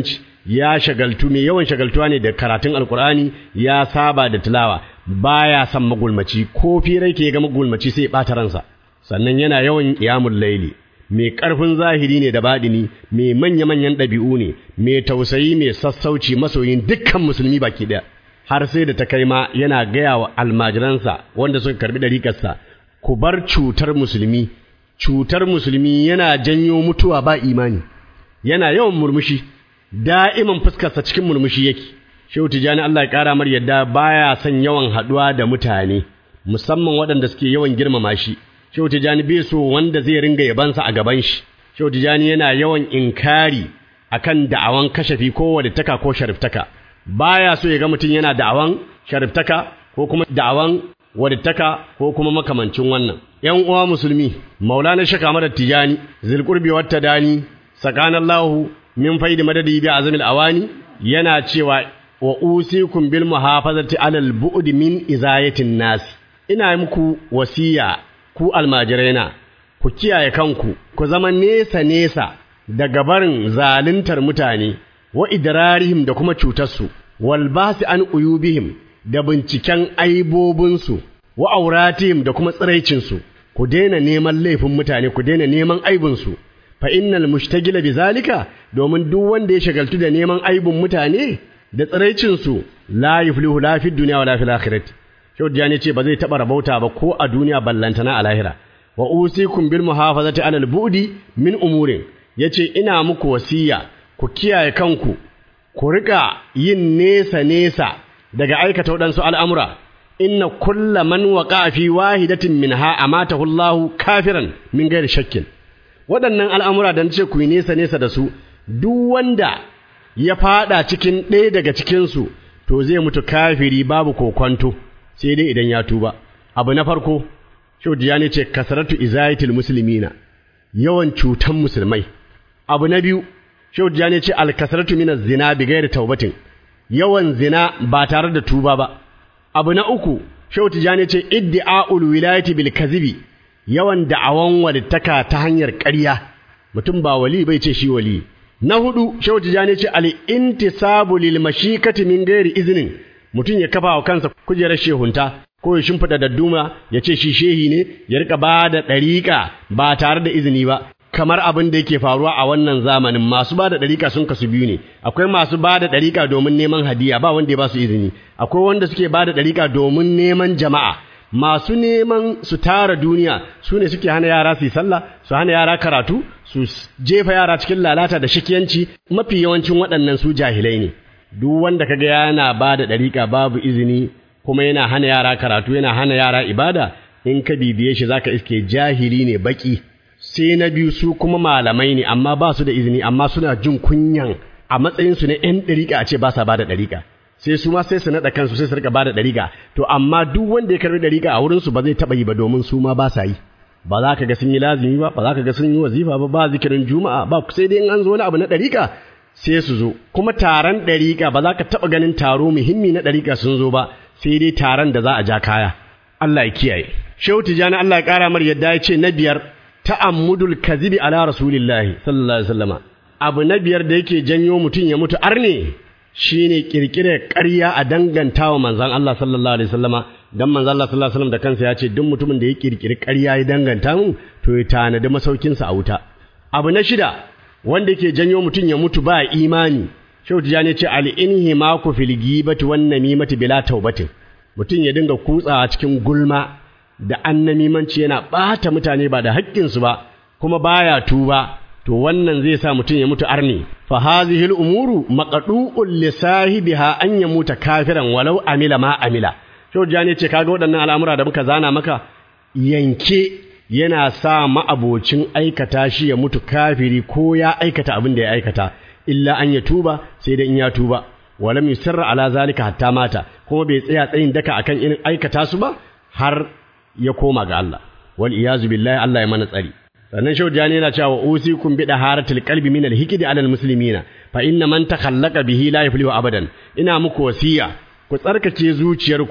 ya shagaltu mai yawan shagaltuwa ne da karatun alkur'ani ya saba da tilawa baya son magulmaci ko firai ke ga magulmaci sai ya ɓata ransa sannan yana yawan qiyamul laili mai ƙarfin zahiri ne da baɗini mai manya-manyan ɗabi'u ne mai tausayi mai sassauci masoyin dukkan musulmi baki ɗaya har sai da ta kai ma yana gaya wa almajiransa wanda suka karbi ɗariƙarsa ku bar cutar musulmi cutar musulmi yana janyo mutuwa ba imani yana yawan murmushi da'iman fuskarsa cikin murmushi yake shehu tijani Allah ya ƙara mar yadda baya son yawan haɗuwa da mutane musamman waɗanda suke yawan girmama shi shehu tijani bai so wanda zai ringa yabansa a gaban shi shehu tijani yana yawan inkari akan da'awan kashafi ko walittaka ko shariftaka baya so ya ga mutum yana da'awan shariftaka ko kuma da'awan walittaka ko kuma makamancin wannan ‘yan uwa musulmi maulana shaka mada tijani zilkurbi wata dani sakanallahu min faidi madadi bi azamil awani yana cewa wa usikum bil muhafazati alal bu'd min izayatin nas ina muku wasiya ku almajiraina ku kiyaye kanku ku zama nesa nesa daga barin zaluntar mutane wa idrarihim da kuma cutarsu wal basi an uyubihim da binciken aibobinsu wa auratihim da kuma tsiraicinsu ku daina neman laifin mutane ku daina neman aibinsu fa innal mushtagila bizalika domin duk wanda ya shagaltu da neman aibin mutane da tsiraicinsu la yuflihu la fid dunya wala fil akhirati Shaudiyani ce ba zai taɓa rabauta ba ko a duniya ballantana a lahira wa usikum bil muhafazati alal bu'di min umurin yace ina muku wasiya ku kiyaye kanku ku rika yin nesa nesa daga aikata waɗansu al'amura inna kulla man waqa fi wahidatin minha amatahu Allah kafiran min gairi shakkin waɗannan al'amura da nace ku yi nesa nesa da su duk wanda ya fada cikin ɗaya daga cikin su to zai mutu kafiri babu kokwanto sai dai idan ya tuba abu na farko shaudiya ne ce kasaratu izayatul muslimina yawan cutan musulmai abu na biyu shaudiya ne ce alkasaratu min zina bi ghairi taubatin yawan zina ba tare da tuba ba abu na uku shaudiya ne ce iddi'aul wilayati bil kazibi yawan da'awan walittaka ta hanyar ƙarya mutum ba wali bai ce shi wali na hudu shaudiya ne ce al intisabu lil mashikati min ghairi iznin mutum ya kafa wa kansa kujerar shehunta ko ya shimfiɗa dadduma ya ce shi shehi ne ya rika ba da ɗariƙa ba tare da izini ba kamar abin da yake faruwa a wannan zamanin masu ba da ɗariƙa sun kasu biyu ne akwai masu ba da ɗariƙa domin neman hadiya ba wanda ya ba su izini akwai wanda suke ba da ɗariƙa domin neman jama'a masu neman su tara duniya su ne suke hana yara su yi sallah su hana yara karatu su jefa yara cikin lalata da shikiyanci mafi yawancin waɗannan su jahilai ne duk wanda kaga yana ba da ɗariƙa babu izini kuma yana hana yara karatu yana hana yara ibada in ka bibiye shi zaka iske jahili ne baki sai na biyu su kuma malamai ne amma ba su da izini amma suna jin kunyan a matsayin su na ƴan ɗariƙa a ce ba sa ba da ɗariƙa sai su ma sai su naɗa kansu sai su rika ba da ɗariƙa to amma duk wanda ya karɓi ɗariƙa a wurin su ba zai taɓa yi ba domin su ma ba sa yi ba za ka ga sun yi lazimi ba ba za ka ga sun yi wazifa ba ba zikirin juma'a ba sai dai in an zo wani abu na ɗariƙa sai su zo kuma taron ɗariƙa ba za ka taɓa ganin taro muhimmi na ɗariƙa sun zo ba sai dai taron da za a ja kaya Allah ya kiyaye Shehu Tijani Allah ya ƙara mar yadda ya ce na biyar ta'ammudul kazibi ala rasulillahi sallallahu alaihi wasallama abu na biyar da yake janyo mutum ya mutu arne shine kirkire ƙarya a dangantawa manzon Allah sallallahu alaihi wasallama dan manzon Allah sallallahu alaihi wasallam da kansa ya ce duk mutumin da ya kirkiri ƙarya ya danganta mu to ya tanadi masaukinsa a wuta abu na shida wanda yake janyo mutum ya mutu ba imani Shehu Tijani ce al-inhimaku fil ghibati wan namimati bila taubatin mutum ya dinga kutsawa cikin gulma da annamimanci yana bata mutane ba da haƙƙinsu ba kuma baya tuba to wannan zai sa mutum ya mutu arni fa hadhihi al-umuru maqdu'un li sahibiha an yamuta kafiran walau amila ma amila Shehu Tijani ce kaga waɗannan al'amura da muka zana maka yanke yana sa ma'abocin aikata shi ya mutu kafiri ko ya aikata abin da ya aikata illa an ya tuba sai da in ya tuba walam yusarra ala zalika hatta mata kuma bai tsaya tsayin daka akan irin aikata su ba har ya koma ga Allah wal iyazu billahi Allah ya mana tsari sannan shaujani yana cewa usikum bi daharatil qalbi min al hikdi ala al muslimina fa inna man takhallaqa bihi la yuflihu abadan ina muku wasiya ku tsarkake zuciyarku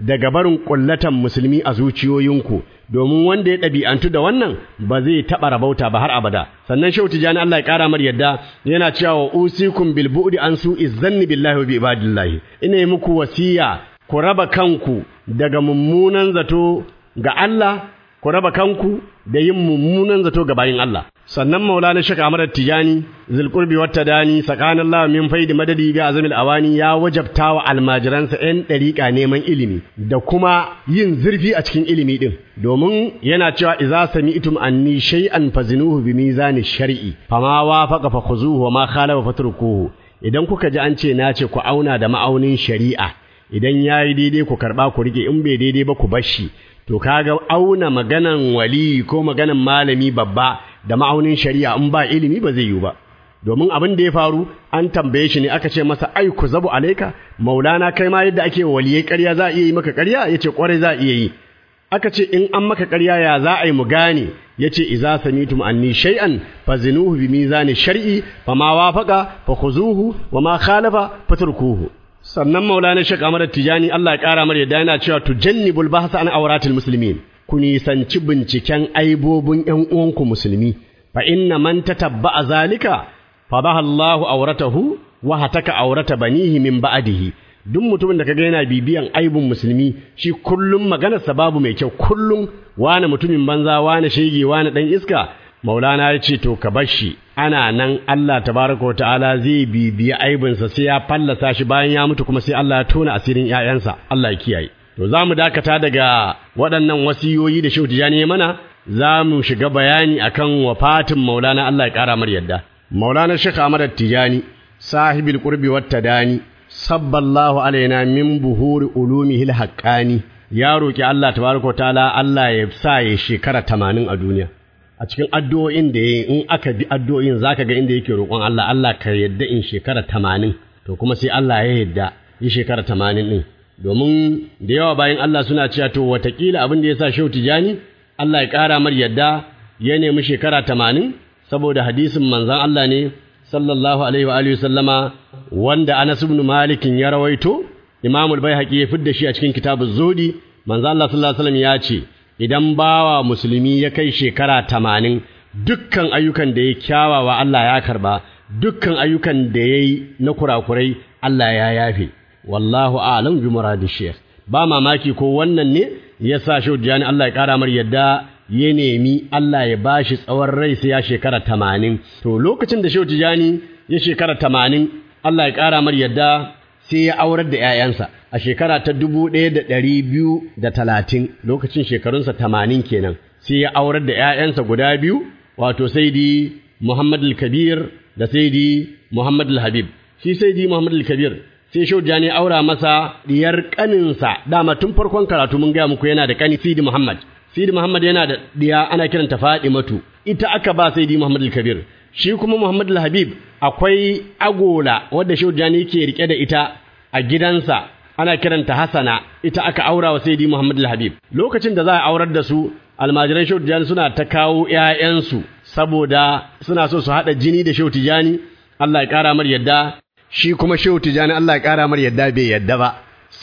daga barin kullatan musulmi a zuciyoyinku domin wanda ya ɗabi'antu da wannan ba zai taɓa rabauta ba har abada sannan shehu tijani Allah ya ƙara mar yadda yana cewa wa usikum bil bu'di an su izzanni billahi wa bi ibadillahi ina yi muku wasiya ku raba kanku daga mummunan zato ga Allah ku raba kanku da yin mummunan zato ga bayin Allah sannan maulana shaka amara tijani zulqurbi wata dani sakanallahu min faidi madadi bi azamil awani ya wajabta wa almajiransa yan dariƙa neman ilimi da kuma yin zurfi a cikin ilimi din domin yana cewa idza sami'tum anni shay'an fazinuhu bi mizani shar'i fama wafaqa fakhuzuhu wa ma khalafa fatrukuhu idan kuka ji an ce na ce ku auna da ma'aunin shari'a idan yayi daidai ku karba ku rike in bai daidai ba ku bar shi to kaga auna maganan wali ko maganan malami babba da ma'aunin shari'a in ba ilimi ba zai yiwu ba domin abin da ya faru an tambaye shi ne aka ce masa ai ku zabu alaika maulana kai ma yadda ake waliyai ƙarya za a iya yi maka ƙarya yace ƙwarai za a iya yi aka ce in an maka ƙarya ya za a yi mu gane yace idza samitum anni shay'an fazinuhu bi mizani shar'i fama wafaqa fakhuzuhu wama khalafa faturkuhu sannan maulana shek amar tijani Allah ya kara mar yadda yana cewa tujannibul bahsa an awratil muslimin ku nisanci binciken aibobin ƴan uwanku musulmi fa inna man tatabba'a zalika fadaha Allahu awratahu wa hataka awrata banihi min ba'dihi duk mutumin da kaga yana bibiyan aibun musulmi shi kullum maganarsa babu mai kyau kullum wani mutumin banza wani shege wani dan iska maulana ya ce to ka bar shi ana nan Allah tabaraka wa ta'ala zai bibiya aibinsa sai ya fallasa shi bayan ya mutu kuma sai Allah ya tona asirin ƴaƴansa Allah ya kiyaye to za mu dakata daga waɗannan wasiyoyi da Shehu Tijani ya mana za mu shiga bayani akan wafatin maulana Allah ya ƙara mar yadda maulana Sheikh Ahmad Tijani sahibil qurbi wat tadani sabballahu alaina min buhuri ulumihi haqqani ya roki Allah tabaraka wa ta'ala Allah ya sa ya shekara 80 a duniya a cikin addu'o'in da yayi in aka bi addu'o'in zaka ga inda yake roƙon Allah Allah ka yadda in shekara 80 to kuma sai Allah ya yadda yi shekara 80 din domin da yawa bayan Allah suna cewa to watakila abin da yasa Shehu Tijani Allah ya ƙara mar yadda ya nemi shekara 80 saboda hadisin manzon Allah ne sallallahu alaihi wa alihi sallama wanda Anas ibn Malik ya rawaito Imam al-Baihaqi ya fidda shi a cikin kitabuz Zudi manzo Allah sallallahu alaihi wasallam ya ce idan bawa musulmi ya kai shekara 80 dukkan ayyukan da ya kyawawa Allah ya karba dukkan ayyukan da yayi na kurakurai Allah ya yafe wallahu a'lam bi muradi shaykh ba mamaki ko wannan ne yasa Shaujani Allah ya kara mar yadda ya nemi Allah ya bashi tsawon rai sai ya shekara tamanin to lokacin da Shehu Tijani ya shekara tamanin Allah ya ƙara mar yadda sai ya aurar da ‘ya'yansa a shekara ta dubu ɗaya da ɗari biyu da talatin lokacin shekarunsa tamanin kenan sai ya aurar da ‘ya'yansa guda biyu wato sai di Muhammad kabir da sai di Muhammad habib shi sai di Muhammad kabir sai Shehu Tijani aura masa diyar ƙaninsa dama tun farkon karatu mun gaya muku yana da ƙani Sidi Muhammad Sidi Muhammad yana da diya ana kiranta Fadimatu ita aka ba Sidi Muhammad al-Kabir shi kuma Muhammad al-Habib akwai agola wadda Shaujani ke rike da ita a gidansa ana kiranta Hassana ita aka aura wa Sidi Muhammad al-Habib lokacin da za a aurar da su almajiran Shaujani suna ta kawo ƴaƴansu saboda suna so su hada jini da Shautijani Allah ya kara mar yadda shi kuma Shautijani Allah ya kara mar yadda bai yadda ba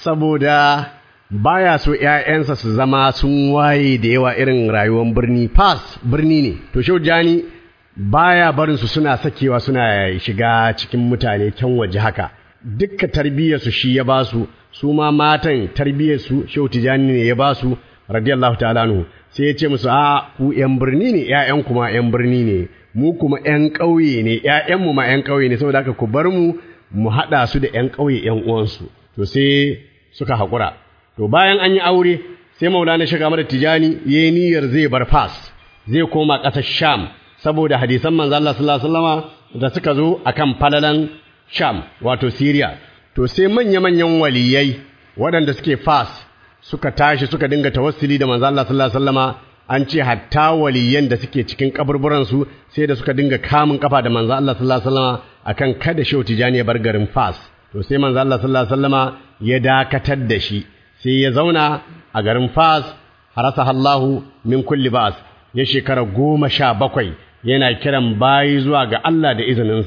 saboda baya so ƴaƴansa su zama sun waye da yawa irin rayuwar birni pass birni ne to Shaujani baya barin su suna sakewa suna shiga cikin mutane can waje haka dukka tarbiyyar su shi ya basu su ma matan tarbiyyar su Shautijani ne ya basu radiyallahu ta'ala anhu sai ya ce musu a ku ƴan birni ne ƴaƴan kuma ƴan birni ne mu kuma ƴan ƙauye ne ƴaƴan mu ma ƴan ƙauye ne saboda haka ku bar mu mu haɗa su da ƴan ƙauye ƴan uwansu to sai suka haƙura to bayan an yi aure sai maulana shiga mara tijani ya yi niyyar zai bar fas zai koma ƙasar sham saboda hadisan manzo Allah sallallahu alaihi wasallama da suka zo akan falalan sham wato syria to sai manya-manyan waliyai waɗanda suke fas suka tashi suka dinga tawassuli da manzo Allah sallallahu alaihi wasallama an ce hatta waliyan da suke cikin kaburburan su sai da suka dinga kamun kafa da manzo Allah sallallahu alaihi wasallama akan kada shehu tijani ya bar garin fas to sai manzo Allah sallallahu alaihi wasallama ya dakatar da shi sai ya zauna a garin Fas harasa Allahu min kulli ba'as ya shekara goma sha bakwai yana kiran bayi zuwa ga Allah da izininsa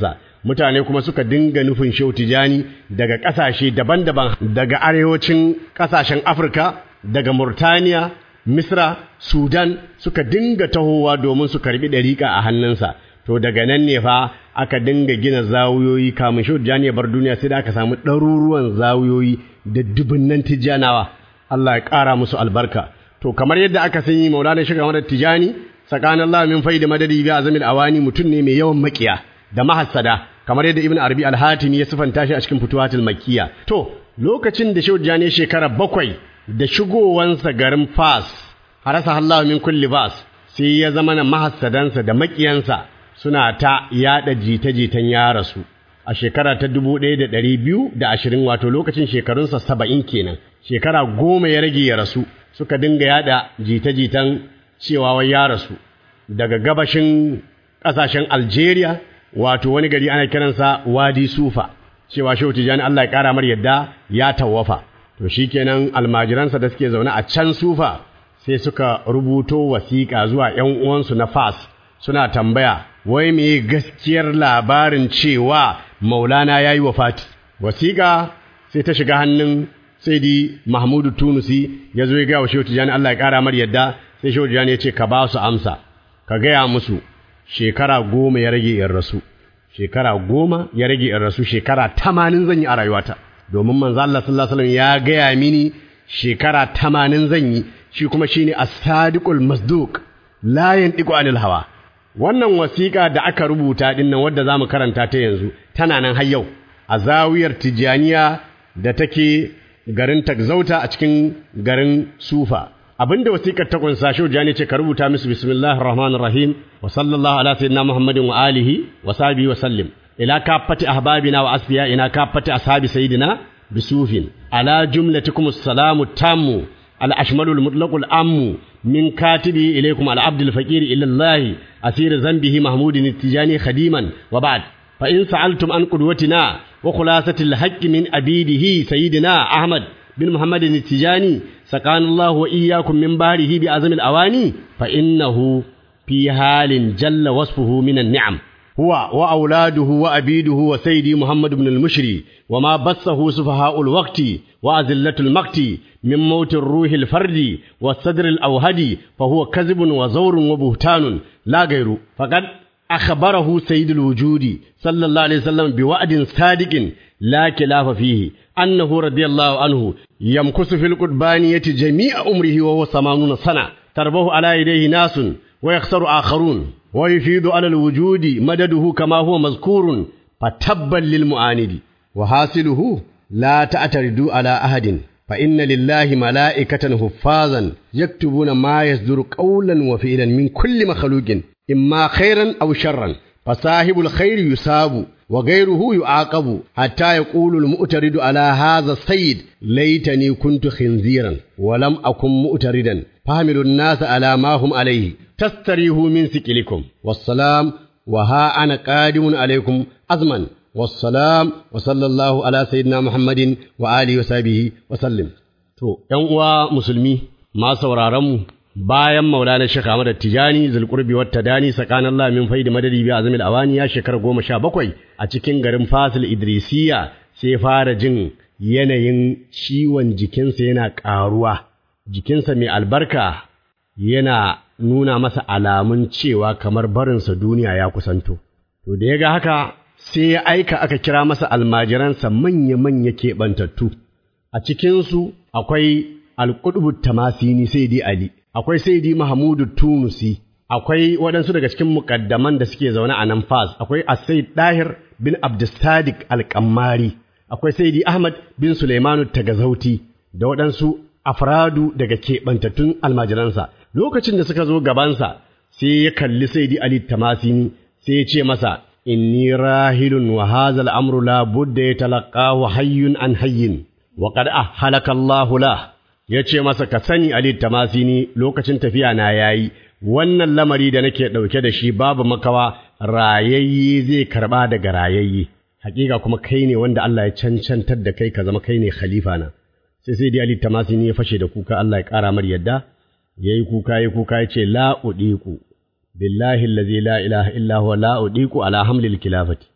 mutane kuma suka dinga nufin shehu tijani daga ƙasashe daban-daban daga arewacin ƙasashen afirka daga murtaniya misra sudan suka dinga tahowa domin su karbi ɗariƙa a hannunsa to daga nan ne fa aka dinga gina zawuyoyi kamun shehu tijani ya bar duniya sai da aka samu ɗaruruwan zawuyoyi da dubunnan tijjanawa Allah ya ƙara musu albarka to kamar yadda aka san yi maulana shiga madar tijani tsakanin Allah min faida madadi bi azamil awani mutum ne mai yawan makiya da mahassada kamar yadda ibn arabi al-hatimi ya sifanta shi a cikin futuwatul makkiya to lokacin da shehu tijani shekara bakwai da shigowansa garin fas harasa Allah min kulli bas sai ya zama na mahassadansa da makiyansa suna ta yada jita-jitan ya rasu a shekara ta dubu ɗaya da ɗari biyu da ashirin wato lokacin shekarunsa saba'in kenan shekara goma ya rage ya rasu suka dinga yada jita-jitan cewa wai ya rasu daga gabashin ƙasashen Algeria wato wani gari ana kiransa Wadi Sufa cewa Shehu Tijani Allah ya ƙara mar yadda ya tawafa to shikenan almajiransa da suke zaune a can Sufa sai suka rubuto wasiƙa zuwa ƴan uwansu na Fas suna tambaya wai me gaskiyar labarin cewa Maulana yayi wafati wasiƙa sai ta shiga hannun Saidi Mahmudu Tunusi ya zo ya ga wa Shehu Tijani Allah ya ƙara mar yadda sai Shehu Tijani ya ce ka ba su amsa ka gaya musu shekara goma ya rage in rasu shekara goma ya rage in rasu shekara tamanin zan yi a rayuwata domin manzo Allah sallallahu alaihi wasallam ya gaya mini shekara tamanin zan yi shi kuma shine as-sadiqul masduq la yantiqu anil hawa wannan wasiƙa da aka rubuta din nan wadda zamu karanta ta yanzu tana nan har yau a zawiyar Tijaniya da take garin Takzauta a cikin garin Sufa abinda wasiƙar ta kunsa shi jani ce ka rubuta musu bismillahir rahmanir rahim wa sallallahu ala sayyidina muhammadin wa alihi wa sahbihi wa sallim ila kaffati ahbabina wa asfiyaina kaffati ashabi sayyidina bisufin ala jumlatikum assalamu tammu al ashmalul mutlaqul ammu min katibi ilaykum al abdul faqir ila allah asir zambihi mahmudin tijani khadiman wa ba'd fa in sa'altum an qudwatina wa khulasatil haqqi min abidihi sayyidina ahmad bin muhammadin tijani سقان الله وإياكم من باره بأزم الأواني فإنه في حال جل وصفه من النعم هو وأولاده وأبيده وسيدي محمد بن المشري وما بثه سفهاء الوقت وأزلة المقت من موت الروح الفرد والصدر الأوهدي فهو كذب وزور وبهتان لا غير فقد أخبره سيد الوجود صلى الله عليه وسلم بوعد صادق لا خلاف فيه أنه رضي الله عنه يمكث في القربانية جميع عمره وهو ثمانون سنة تربه على يديه ناس ويخسر آخرون ويفيد على الوجود مدده كما هو مذكور فتبا للمعاند وحاصله لا تعترضوا على أحد فإن لله ملائكة حفاظا يكتبون ما يصدر قولا وفعلا من كل مخلوق إما خيرا أو شرا فصاحب الخير يصاب وغيره يعاقب حتى يقول المؤترد على هذا السيد ليتني كنت خنزيرا ولم أكن مؤتردا فحملوا الناس على ما هم عليه تستريحوا من سكلكم والسلام وها أنا قادم عليكم أزمن والسلام وصلى الله على سيدنا محمد وآله وصحبه وسلم تو يوم مسلمي ما سورارمو bayan maulana Sheikh Ahmad Tijani zulqurbi wat tadani sakan Allah min faidi madadi bi azmil awani ya shekara goma sha bakwai a cikin garin Fasil Idrisiya sai fara jin yanayin ciwon jikinsa yana ƙaruwa jikinsa mai albarka yana nuna masa alamun cewa kamar barinsa duniya ya kusanto to da ya ga haka sai ya aika aka kira masa almajiransa manya-manya keɓantattu a cikinsu akwai alƙudubu tamasini sai dai Ali akwai Saidi Mahamudu Tunusi, akwai waɗansu daga cikin muƙaddaman da suke zaune a nan Fas, akwai Asaid Dahir bin Abdulsadik Alƙammari, akwai Saidi Ahmad bin Suleimanu Tagazauti da waɗansu afradu daga keɓantattun almajiransa. Lokacin da suka zo gabansa, sai ya kalli Saidi Ali Tamasini, sai ya ce masa, Inni rahilun wa hazal amru la budda ya talaqahu hayyun an hayyin, wa qad ahalaka Allahu lah. ya ce masa ka sani Ali Tamasini lokacin tafiya na yayi wannan lamari da nake ɗauke da shi babu makawa rayayye zai karɓa daga rayayye hakika kuma kai ne wanda Allah ya cancantar da kai ka zama kai ne khalifa na sai sai dai Ali Tamasini ya fashe da kuka Allah ya ƙara mar yadda yayi kuka yayi kuka ya ce la udiku billahi allazi la ilaha illa huwa la udiku ala hamlil khilafati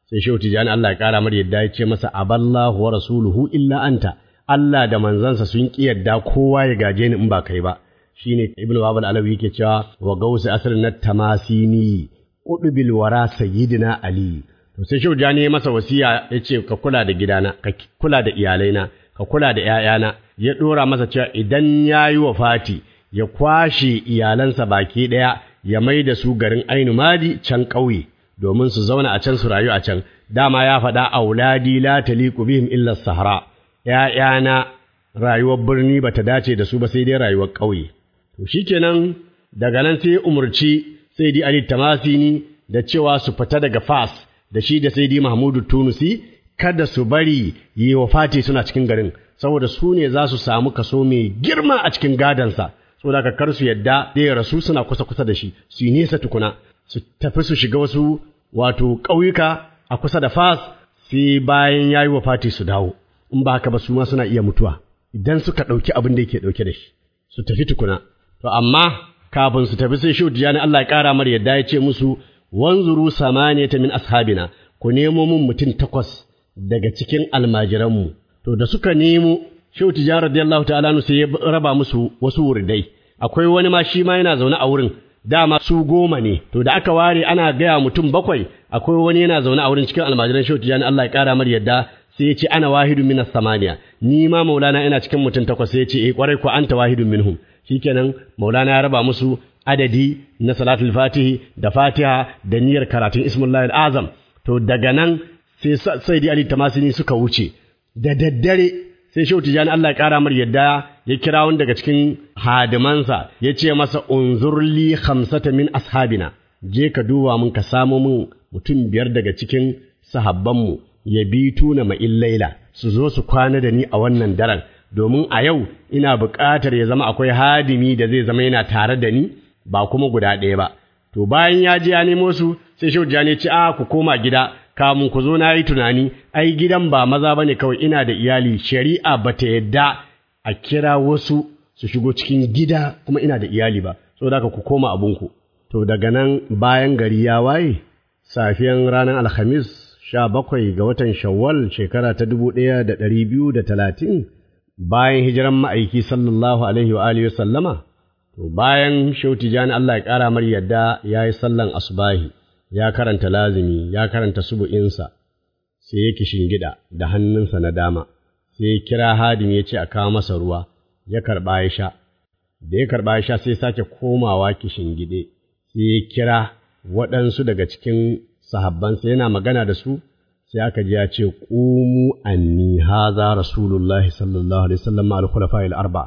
sai shehu tijani Allah ya kara mar yadda ya ce masa aballahu wa rasuluhu illa anta Allah da manzansa sun ki yadda kowa ya gaje ni in ba kai ba shine ibnu babal alawi yake cewa wa gausi asrin na tamasini qudbil wara sayyidina ali to sai shehu tijani ya masa wasiya ya ce ka kula da gidana ka kula da iyalaina ka kula da ƴaƴana ya dora masa cewa idan yayi wafati ya kwashe iyalansa baki ɗaya ya mai da su garin ainu madi can ƙauye domin su zauna a can su rayu a can dama ya faɗa auladi la taliqu bihim illa sahara ‘ya'yana rayuwar birni bata dace da su ba sai dai rayuwar ƙauye to shikenan daga nan sai umurci sai di ali tamasini da cewa su fita daga fas da shi da sai di mahmudu tunusi kada su bari yi wa fati suna cikin garin saboda su ne za su samu kaso mai girma a cikin gadansa saboda ka kar su yadda zai rasu suna kusa kusa da shi su yi nesa tukuna su tafi su shiga wasu wato ƙauyuka a kusa da fas sai bayan ya yi wa fati su dawo in ba haka ba su ma suna iya mutuwa idan suka ɗauki abin da yake ɗauke da shi su tafi tukuna to amma kafin su tafi sai shi tijani Allah ya ƙara mar yadda ya ce musu wanzuru samaniyata min ashabina ku nemo mun mutum takwas daga cikin almajiranmu to da suka nemo Shehu Tijjani radiyallahu ta'ala sai ya raba musu wasu wuridai akwai wani ma shi ma yana zaune a wurin dama su goma ne to da aka ware ana gaya mutum bakwai akwai wani yana zaune a wurin cikin almajiran Shehu Tijjani Allah ya kara mar yadda sai ya ce ana wahidun minas samaniya ni ma maulana ina cikin mutum takwas sai ya ce eh kwarai ko anta wahidun minhum shikenan maulana ya raba musu adadi na salatul fatihi da fatiha da niyyar karatun ismullahi azam to daga nan sai sai ali tamasini suka wuce da daddare sai shehu tijani Allah ya kara mar yadda ya kira wani daga cikin hadimansa ya ce masa unzurli khamsata min ashabina je ka duba mun ka samo mun mutum biyar daga cikin sahabbanmu ya bi tuna ma'in laila su zo su kwana da ni a wannan daren domin a yau ina buƙatar ya zama akwai hadimi da zai zama yana tare da ni ba kuma guda ɗaya ba to bayan ya je ya nemo su sai shehu tijani ya ce a ku koma gida kamun ku zo na yi tunani ai gidan ba maza bane kawai ina da iyali shari'a bata yadda a kira wasu su shigo cikin gida kuma ina da iyali ba saboda haka ku koma abunku to daga nan bayan gari ya waye safiyan ranar alhamis sha bakwai ga watan shawwal shekara ta dubu ɗaya da ɗari biyu da talatin bayan hijiran ma'aiki sallallahu alaihi wa alihi sallama to bayan shauti jani Allah ya ƙara mar yadda ya yi sallan asubahi ya karanta lazimi ya karanta subu'insa sai ya gida da hannunsa na dama sai ya kira hadim ya ce a kawo masa ruwa ya karɓa ya sha da ya karɓa ya sha sai sake komawa gide sai ya kira waɗansu daga cikin sahabbansa yana magana da su sai aka ji ya ce qumu anni haza rasulullahi sallallahu alaihi wasallam al khulafa'il arba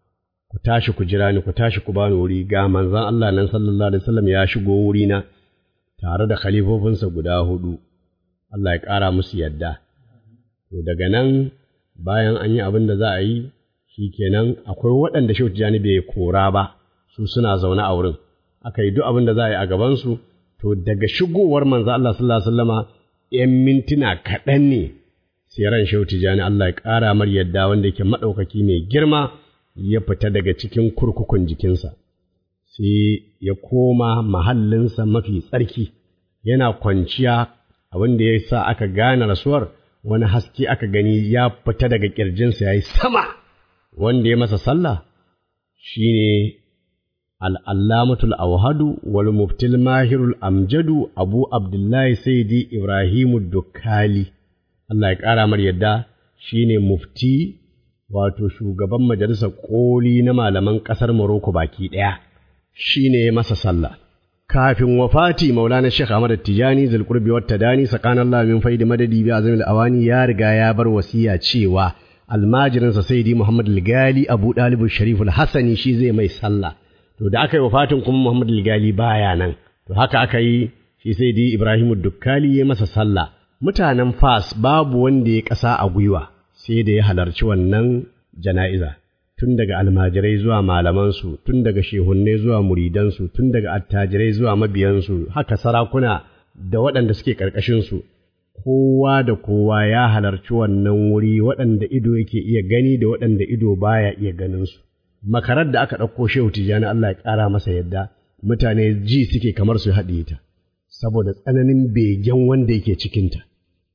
ku tashi ku jira ni ku tashi ku bani wuri ga manzon Allah nan sallallahu alaihi wasallam ya shigo wuri na tare da khalifofinsa guda hudu Allah ya ƙara musu yadda to daga nan bayan an yi abin da za a yi shikenan akwai waɗanda Shehu Tijjani bai kora ba su suna zaune a wurin aka yi duk abin da za a yi a gabansu to daga shigowar manzo Allah sallallahu alaihi wasallama ‘yan mintuna kaɗan ne sai ran Shehu Tijjani Allah ya ƙara mar yadda wanda yake maɗaukaki mai girma ya fita daga cikin kurkukun jikinsa sai ya koma mahallinsa mafi tsarki yana kwanciya abin da ya sa aka gane rasuwar wani haske aka gani ya fita daga ƙirjinsa ya yi sama wanda ya masa sallah shi ne al'allamatul auhadu wal muftil mahirul amjadu abu abdullahi saidi ibrahimu dukkali Allah ya ƙara mar yadda shi ne mufti wato shugaban majalisar ƙoli na malaman ƙasar Morocco baki ɗaya shi ne masa sallah kafin wafati maulana Sheikh Ahmad Tijani zulqurbi wat tadani sakanan Allah min faidi madadi bi azamil awani ya riga ya bar wasiya cewa almajirin sa Sayyidi Muhammad al-Gali Abu Dalib Sharif al-Hasani shi zai mai sallah to da aka yi wafatin kuma Muhammad al-Gali baya nan to haka aka yi shi Sayyidi Ibrahim Dukkali ya masa sallah mutanen Fas babu wanda ya kasa a gwiwa sai da ya halarci wannan jana'iza tun daga almajirai zuwa malamansu, tun daga shehunne zuwa muridansu, tun daga attajirai zuwa mabiyansu, haka sarakuna da waɗanda suke ƙarƙashinsu, kowa da kowa ya halarci wannan wuri waɗanda ido yake iya gani da waɗanda ido baya iya ganinsu. Makarar da aka ɗauko shehu tijjani Allah ya ƙara masa yadda, mutane ji suke kamar su haɗe ta, saboda tsananin begen wanda yake cikinta.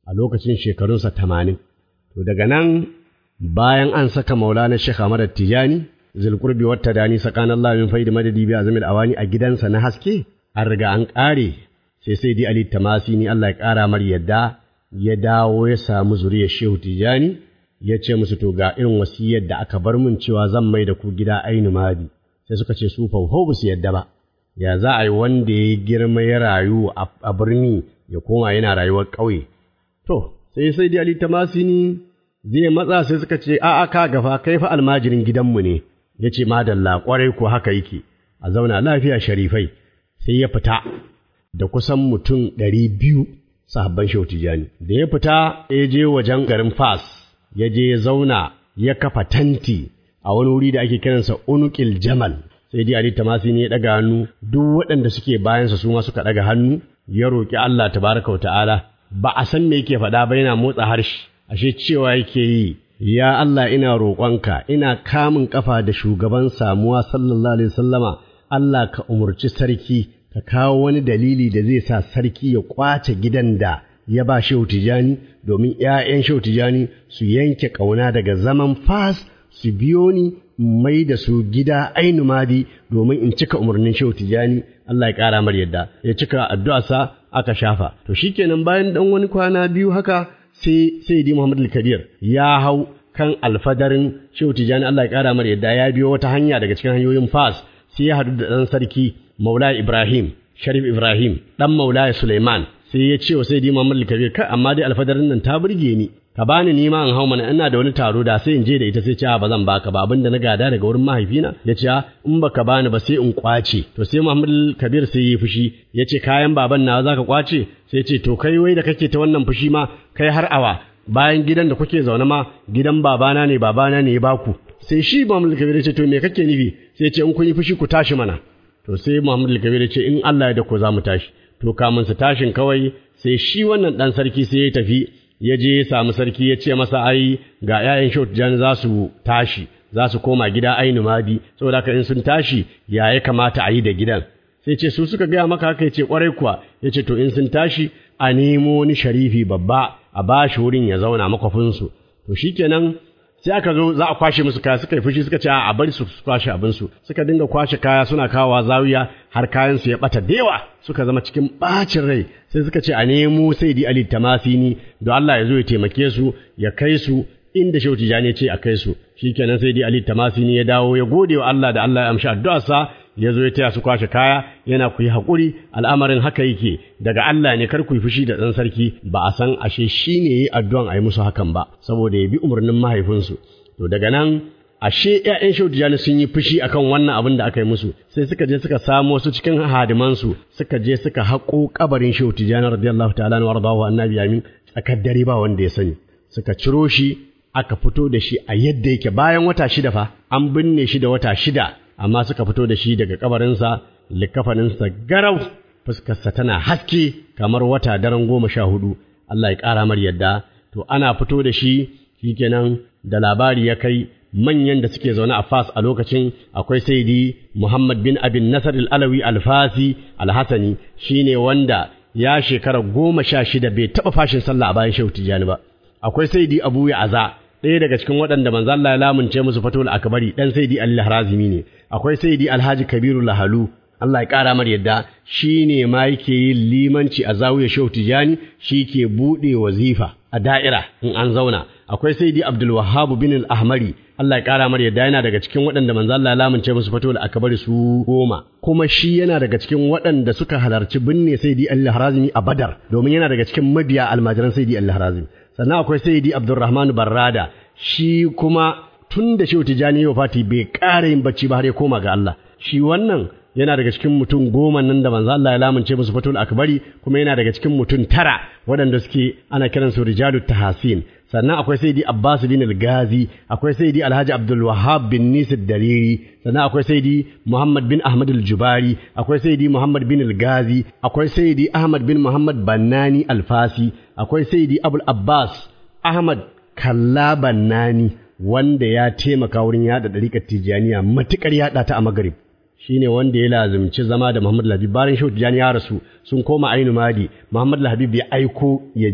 a lokacin shekarunsa tamanin to daga nan bayan an saka maulana Sheikh Ahmad Tijani zulqurbi wata dani sakanallahu min faidi madadi bi azmil awani a gidansa na haske an riga an ƙare sai sai di Ali Tamasini Allah ya ƙara mar yadda ya dawo ya samu zuriyar Shehu Tijani ya ce musu to ga irin wasiyar da aka bar mun cewa zan mai da ku gida ainu madi sai suka ce su fauho ba su yadda ba ya za a yi wanda ya girma ya rayu a birni ya koma yana rayuwar ƙauye to sai sai di Ali Tamasini zai matsa sai suka ce a'a ka gafa kai fa almajirin gidanmu ne ya ce madalla ƙwarai ko haka yake a zauna lafiya sharifai sai ya fita da kusan mutum ɗari biyu sahabban shehu tijani da ya fita ya je wajen garin fas ya je ya zauna ya kafa tanti a wani wuri da ake kiransa unukil jamal sai dai ali tamasi ne ya ɗaga hannu duk waɗanda suke bayansa su ma suka ɗaga hannu ya roƙi Allah tabaraka wa ta'ala ba a san me yake faɗa ba yana motsa harshe ashe cewa yake yi ya Allah ina roƙonka ina kamun ƙafa da shugaban samuwa sallallahu alaihi wasallama Allah ka umurci sarki ka kawo wani dalili da zai sa sarki ya ƙwace gidan da ya ba Shehu Tijani domin ‘ya'yan Shehu Tijani su yanke ƙauna daga zaman fas su biyo ni mai da su gida ainu madi domin in cika umarnin Shehu Tijani Allah ya ƙara mar yadda ya cika addu'arsa aka shafa to shikenan bayan dan wani kwana biyu haka sai sai di Muhammad al-Kabir ya hau kan alfadarin Shehu Tijani Allah ya ƙara mar yadda ya biyo wata hanya daga cikin hanyoyin fas sai ya haɗu da ɗan sarki Maula Ibrahim Sharif Ibrahim ɗan Maula Suleiman sai ya ce wa sai di Muhammad al-Kabir kai amma dai alfadarin nan ta burge ni ka bani ni ma in hau mana ina da wani taro da sai in je da ita sai ce ba zan baka ba abinda na gada daga wurin mahaifina ya ce in baka bani ba sai in kwace to sai Muhammad Kabir sai yi fushi ya ce kayan baban na zaka kwace sai ce to kai wai da kake ta wannan fushi ma kai har awa bayan gidan da kuke zaune ma gidan babana ne babana ne ya baku sai shi Muhammad Kabir ya ce to me kake nufi sai ce in kun yi fushi ku tashi mana to sai Muhammad Kabir ya ce in Allah ya da ku za mu tashi to kamun su tashin kawai sai shi wannan dan sarki sai ya tafi ya je ya samu sarki ya ce masa ai ga ‘ya'yan Shehu Tijjani za su tashi, za su koma gida ainu madi, saboda haka in sun tashi ya ya kamata a yi da gidan. Sai ce su suka gaya maka haka ya ce ƙwarai kuwa, ya ce to in sun tashi a nemo wani sharifi babba a ba shi wurin ya zauna makwafinsu. To shi kenan sai aka zo za a kwashe musu kaya suka yi fushi suka ce a bari su kwashe abinsu suka dinga kwashe kaya suna kawowa zawiya har kayan su ya bata da yawa suka zama cikin bacin rai sai suka ce a nemo sai di ali tamasini don Allah ya zo ya taimake su ya kai su inda shehu tijani ce a kai su shikenan sai di ali tamasini ya dawo ya gode wa Allah da Allah ya amshi addu'arsa ya zo ya taya su kwashe kaya yana ku yi haƙuri al'amarin haka yake daga Allah ne kar ku yi fushi da ɗan sarki ba a san ashe shi ne yi addu'an a yi musu hakan ba saboda ya bi umarnin mahaifinsu to daga nan ashe ‘ya'yan shautijani sun yi fushi akan wannan abin da aka yi musu sai suka je suka samu wasu cikin hadimansu suka je suka haƙo kabarin shautijani radiyallahu ta'ala na wardahu annabi amin tsakar dare ba wanda ya sani suka ciro shi aka fito da shi a yadda yake bayan wata shida fa an binne shi da wata shida amma suka fito da shi daga kabarinsa likafaninsa garau fuskarsa tana haske kamar wata daren goma sha hudu Allah ya ƙara mar yadda to ana fito da shi shikenan da labari ya kai manyan da suke zaune a Fas a lokacin akwai Saidi Muhammad bin Abin Nasar al-Alawi al-Fasi al-Hasani shine wanda ya shekara goma sha shida bai taɓa fashin sallah a bayan Shehu Tijjani ba akwai Saidi Abu Ya'za ɗaya daga cikin waɗanda manzo Allah ya lamunce musu fatul akbari dan Saidi Ali Harazimi ne akwai Saidi Alhaji Kabiru Lahalu Allah ya ƙara mar yadda shi ne ma yake yin limanci a zawiyar Shehu Tijani shi ke buɗe wazifa a da'ira in an zauna akwai Saidi Abdul Wahhab bin Al-Ahmari Allah ya ƙara mar yadda yana daga cikin waɗanda manzo Allah ya lamunce musu fatul akbari su goma kuma shi yana daga cikin waɗanda suka halarci binne Saidi Ali Harazimi a Badar domin yana daga cikin mabiya almajiran Saidi Ali Harazimi sannan akwai Saidi Abdulrahman Barrada shi kuma tun da Shehu Tijani ya Fati bai ƙara yin bacci ba har ya koma ga Allah shi wannan yana daga cikin mutum goma nan da manzo Allah ya lamunce musu fatul akbari kuma yana daga cikin mutum tara waɗanda suke ana kiran su rijalu tahasin sannan akwai sayyidi Abbas bin al-Ghazi akwai sayyidi Alhaji Abdul Wahhab bin Nisir Dariri sannan akwai sayyidi Muhammad bin Ahmad al-Jubari akwai sayyidi Muhammad bin al-Ghazi akwai sayyidi Ahmad bin Muhammad Bannani al-Fasi akwai sayyidi Abul Abbas Ahmad Kalla Bannani wanda ya taimaka wurin yada dariƙar Tijaniya matukar yada ta a Maghrib shine wanda ya lazimci zama da Muhammad Labib bayan Shehu Tijani ya rasu sun koma Ainu Madi Muhammad Labib ya aiko ya je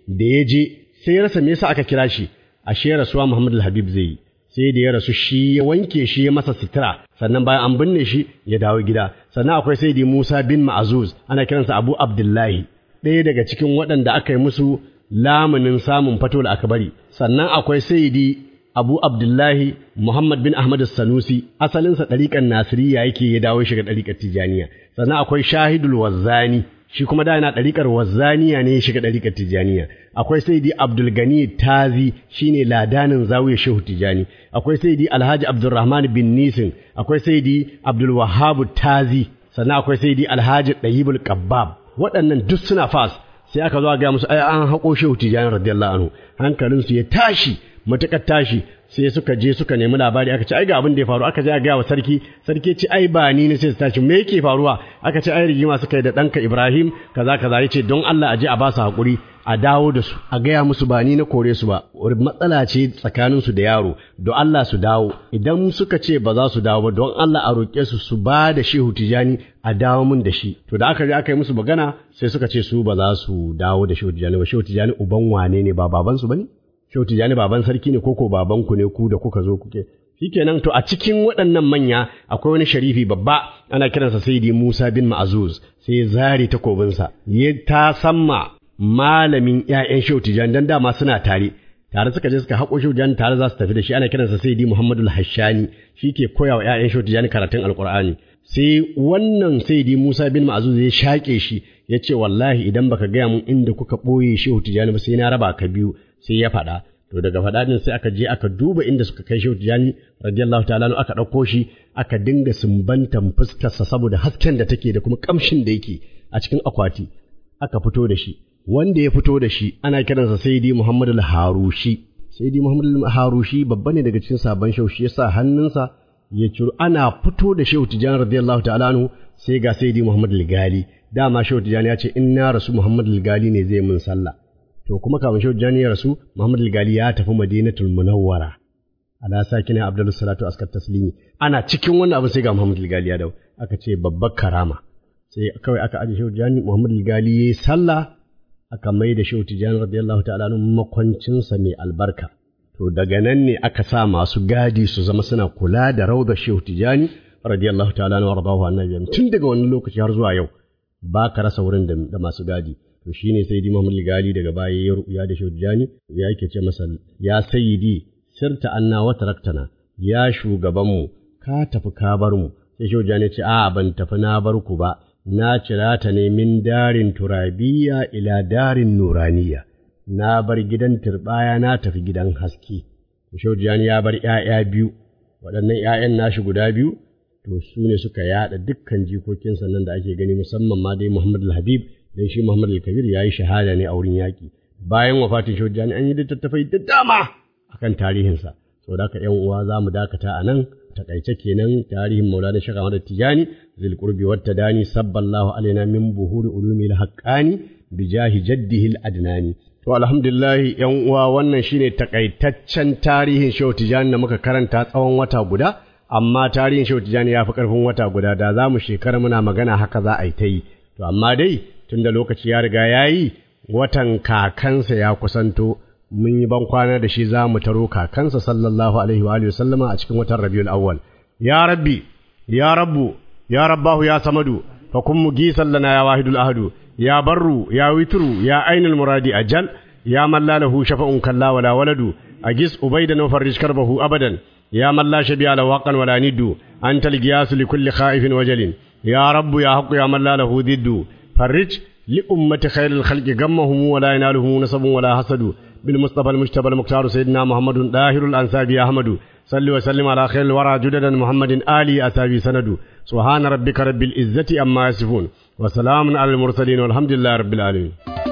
da ya je sai ya rasa me yasa aka kira shi ashe rasuwa Muhammad Habib zai yi sai da ya rasu shi ya wanke shi ya masa sitira sannan bayan an binne shi ya dawo gida sannan akwai sai da Musa bin Ma'azuz ana kiransa Abu Abdullahi ɗaya daga cikin waɗanda aka yi musu lamunin samun fatul akbari sannan akwai sayyidi Abu Abdullahi Muhammad bin Ahmad Sanusi asalinsa ɗariƙar Nasiriya yake ya dawo shiga ɗariƙar Tijaniya sannan akwai Shahidul Wazzani shi kuma da yana ɗariƙar Wazzaniya ne ya shiga ɗariƙar Tijaniya akwai Sayyidi Abdul Gani Tazi shine ladanin zawiyar Shehu Tijani akwai Sayyidi Alhaji Abdulrahman bin Nisin akwai Sayyidi Abdul Wahhab Tazi sannan akwai Sayyidi Alhaji Dayibul Qabbab waɗannan duk suna fas sai aka zo ga musu ai an haƙo Shehu Tijani radiyallahu anhu hankalinsu ya tashi matuƙar tashi sai suka je suka nemi labari aka ce ai ga abin da ya faru aka je a gaya wa sarki sarki ce ai ba ni ne sai su tashi me yake faruwa aka ce ai rigima suka yi da ɗanka Ibrahim kaza kaza yace don Allah a je a ba su haƙuri a dawo da su a gaya musu ba ni na kore su ba matsala ce tsakanin su da yaro don Allah su dawo idan suka ce ba za su dawo ba don Allah a roƙe su su ba da Shehu Tijani a dawo mun da shi to da aka je aka yi musu magana sai suka ce su ba za su dawo da Shehu Tijani ba Shehu Tijani uban wane ne ba baban su bane Shehu Tijjani baban sarki ne koko baban ku ne ku da kuka zo kuke shikenan to a cikin waɗannan manya akwai wani sharifi babba ana kiransa Sayyidi Musa bin Ma'azuz sai zari takobinsa ya ta samma malamin ƴaƴan Shehu Tijjani dan dama suna tare tare suka je suka haƙo Shehu Tijjani tare za su tafi da shi ana kiransa Sayyidi Muhammadul Hashani ke koya wa ƴaƴan Shehu Tijjani karatun Alƙur'ani sai wannan Sayyidi Musa bin Ma'azuz ya shaƙe shi ya ce wallahi idan baka gaya mun inda kuka ɓoye Shehu Tijjani ba sai na raba ka biyu sai ya faɗa to daga faɗa din sai aka je aka duba inda suka kai Shehu Tijani radiyallahu ta'ala aka ɗauko shi aka dinga sumbantan fuskarsa saboda hasken da take da kuma kamshin da yake a cikin akwati aka fito da shi wanda ya fito da shi ana kiransa Sayyidi Muhammad al-Harushi Sayyidi Muhammad al-Harushi babba ne daga cikin sabon Shehu shi yasa hannunsa ya ciro ana fito da Shehu Tijani radiyallahu ta'ala anhu sai ga Sayyidi Muhammad al-Gali dama Shehu Tijani ya ce in na rasu Muhammad al-Gali ne zai mun sallah to kuma kafin shehu jani ya rasu Muhammad al-Gali ya tafi Madinatul Munawwara ala sakina Abdul Salatu askar taslimi ana cikin wannan abu sai ga Muhammad al-Gali ya dawo aka ce babbar karama sai kawai aka aje shehu jani Muhammad al-Gali yayi sallah aka mai da shehu Tijani radiyallahu ta'ala anhu makwancin sa mai albarka to daga nan ne aka sa masu gadi su zama suna kula da raudar shehu Tijani radiyallahu ta'ala anhu wardahu annabi tun daga wannan lokaci har zuwa yau ba ka rasa wurin da masu gadi to shine sai di Muhammad Gali daga baya ya ruya da Shujjani ya yake ce masa ya sayyidi sirta anna wa taraktana ya shugaban mu ka tafi ka bar mu sai Shujjani ce a ban tafi na bar ku ba na cira ta ne min darin turabiya ila darin nuraniya na bar gidan turbaya na tafi gidan haske Shujjani ya bar ƴaƴa biyu waɗannan ƴaƴan nashi guda biyu to su ne suka yaɗa dukkan jikokinsa nan da ake gani musamman ma dai Muhammad al-Habib dan shi Muhammad al-Kabir yayi shahada ne a wurin yaki bayan wafatin Shojani an yi littattafai da dama akan tarihinsa saboda haka ƴan uwa za mu dakata a nan takaice kenan tarihin Maulana Sheikh Ahmad Tijani zil qurbi wat tadani sabballahu alaina min buhuri ulumi al-haqqani bijahi jaddihi al-adnani to alhamdulillah ƴan uwa wannan shine takaitaccen tarihin Shehu Tijani da muka karanta tsawon wata guda amma tarihin Shehu Tijani ya fi ƙarfin wata guda da za mu shekara muna magana haka za a yi ta yi to amma dai tunda lokaci ya riga ya yi watan kakansa ya kusanto mun yi ban kwana da shi za mu taro kakansa sallallahu alaihi wa sallama a cikin watan rabiul awwal ya rabbi ya rabbu ya rabbahu ya samadu fa kun mugisan lana ya wahidul ahadu ya barru ya witru ya ainul muradi ajal ya man la lahu shafa'un kalla wala waladu agis ubaidan wa farrij karbahu abadan ya man la shabi'a lahu waqan wala niddu anta al-giyas li kulli khaifin wajalin ya rabbu ya haqqu ya man la lahu diddu فرج لأمة خير الخلق غمهم ولا ينالهم نصب ولا حسد بالمصطفى المجتبى المختار سيدنا محمد داهر الأنساب أحمد صل وسلم على خير الورى جددا محمد آلي أسابي سند سبحان ربك رب العزة أما يصفون وسلام على المرسلين والحمد لله رب العالمين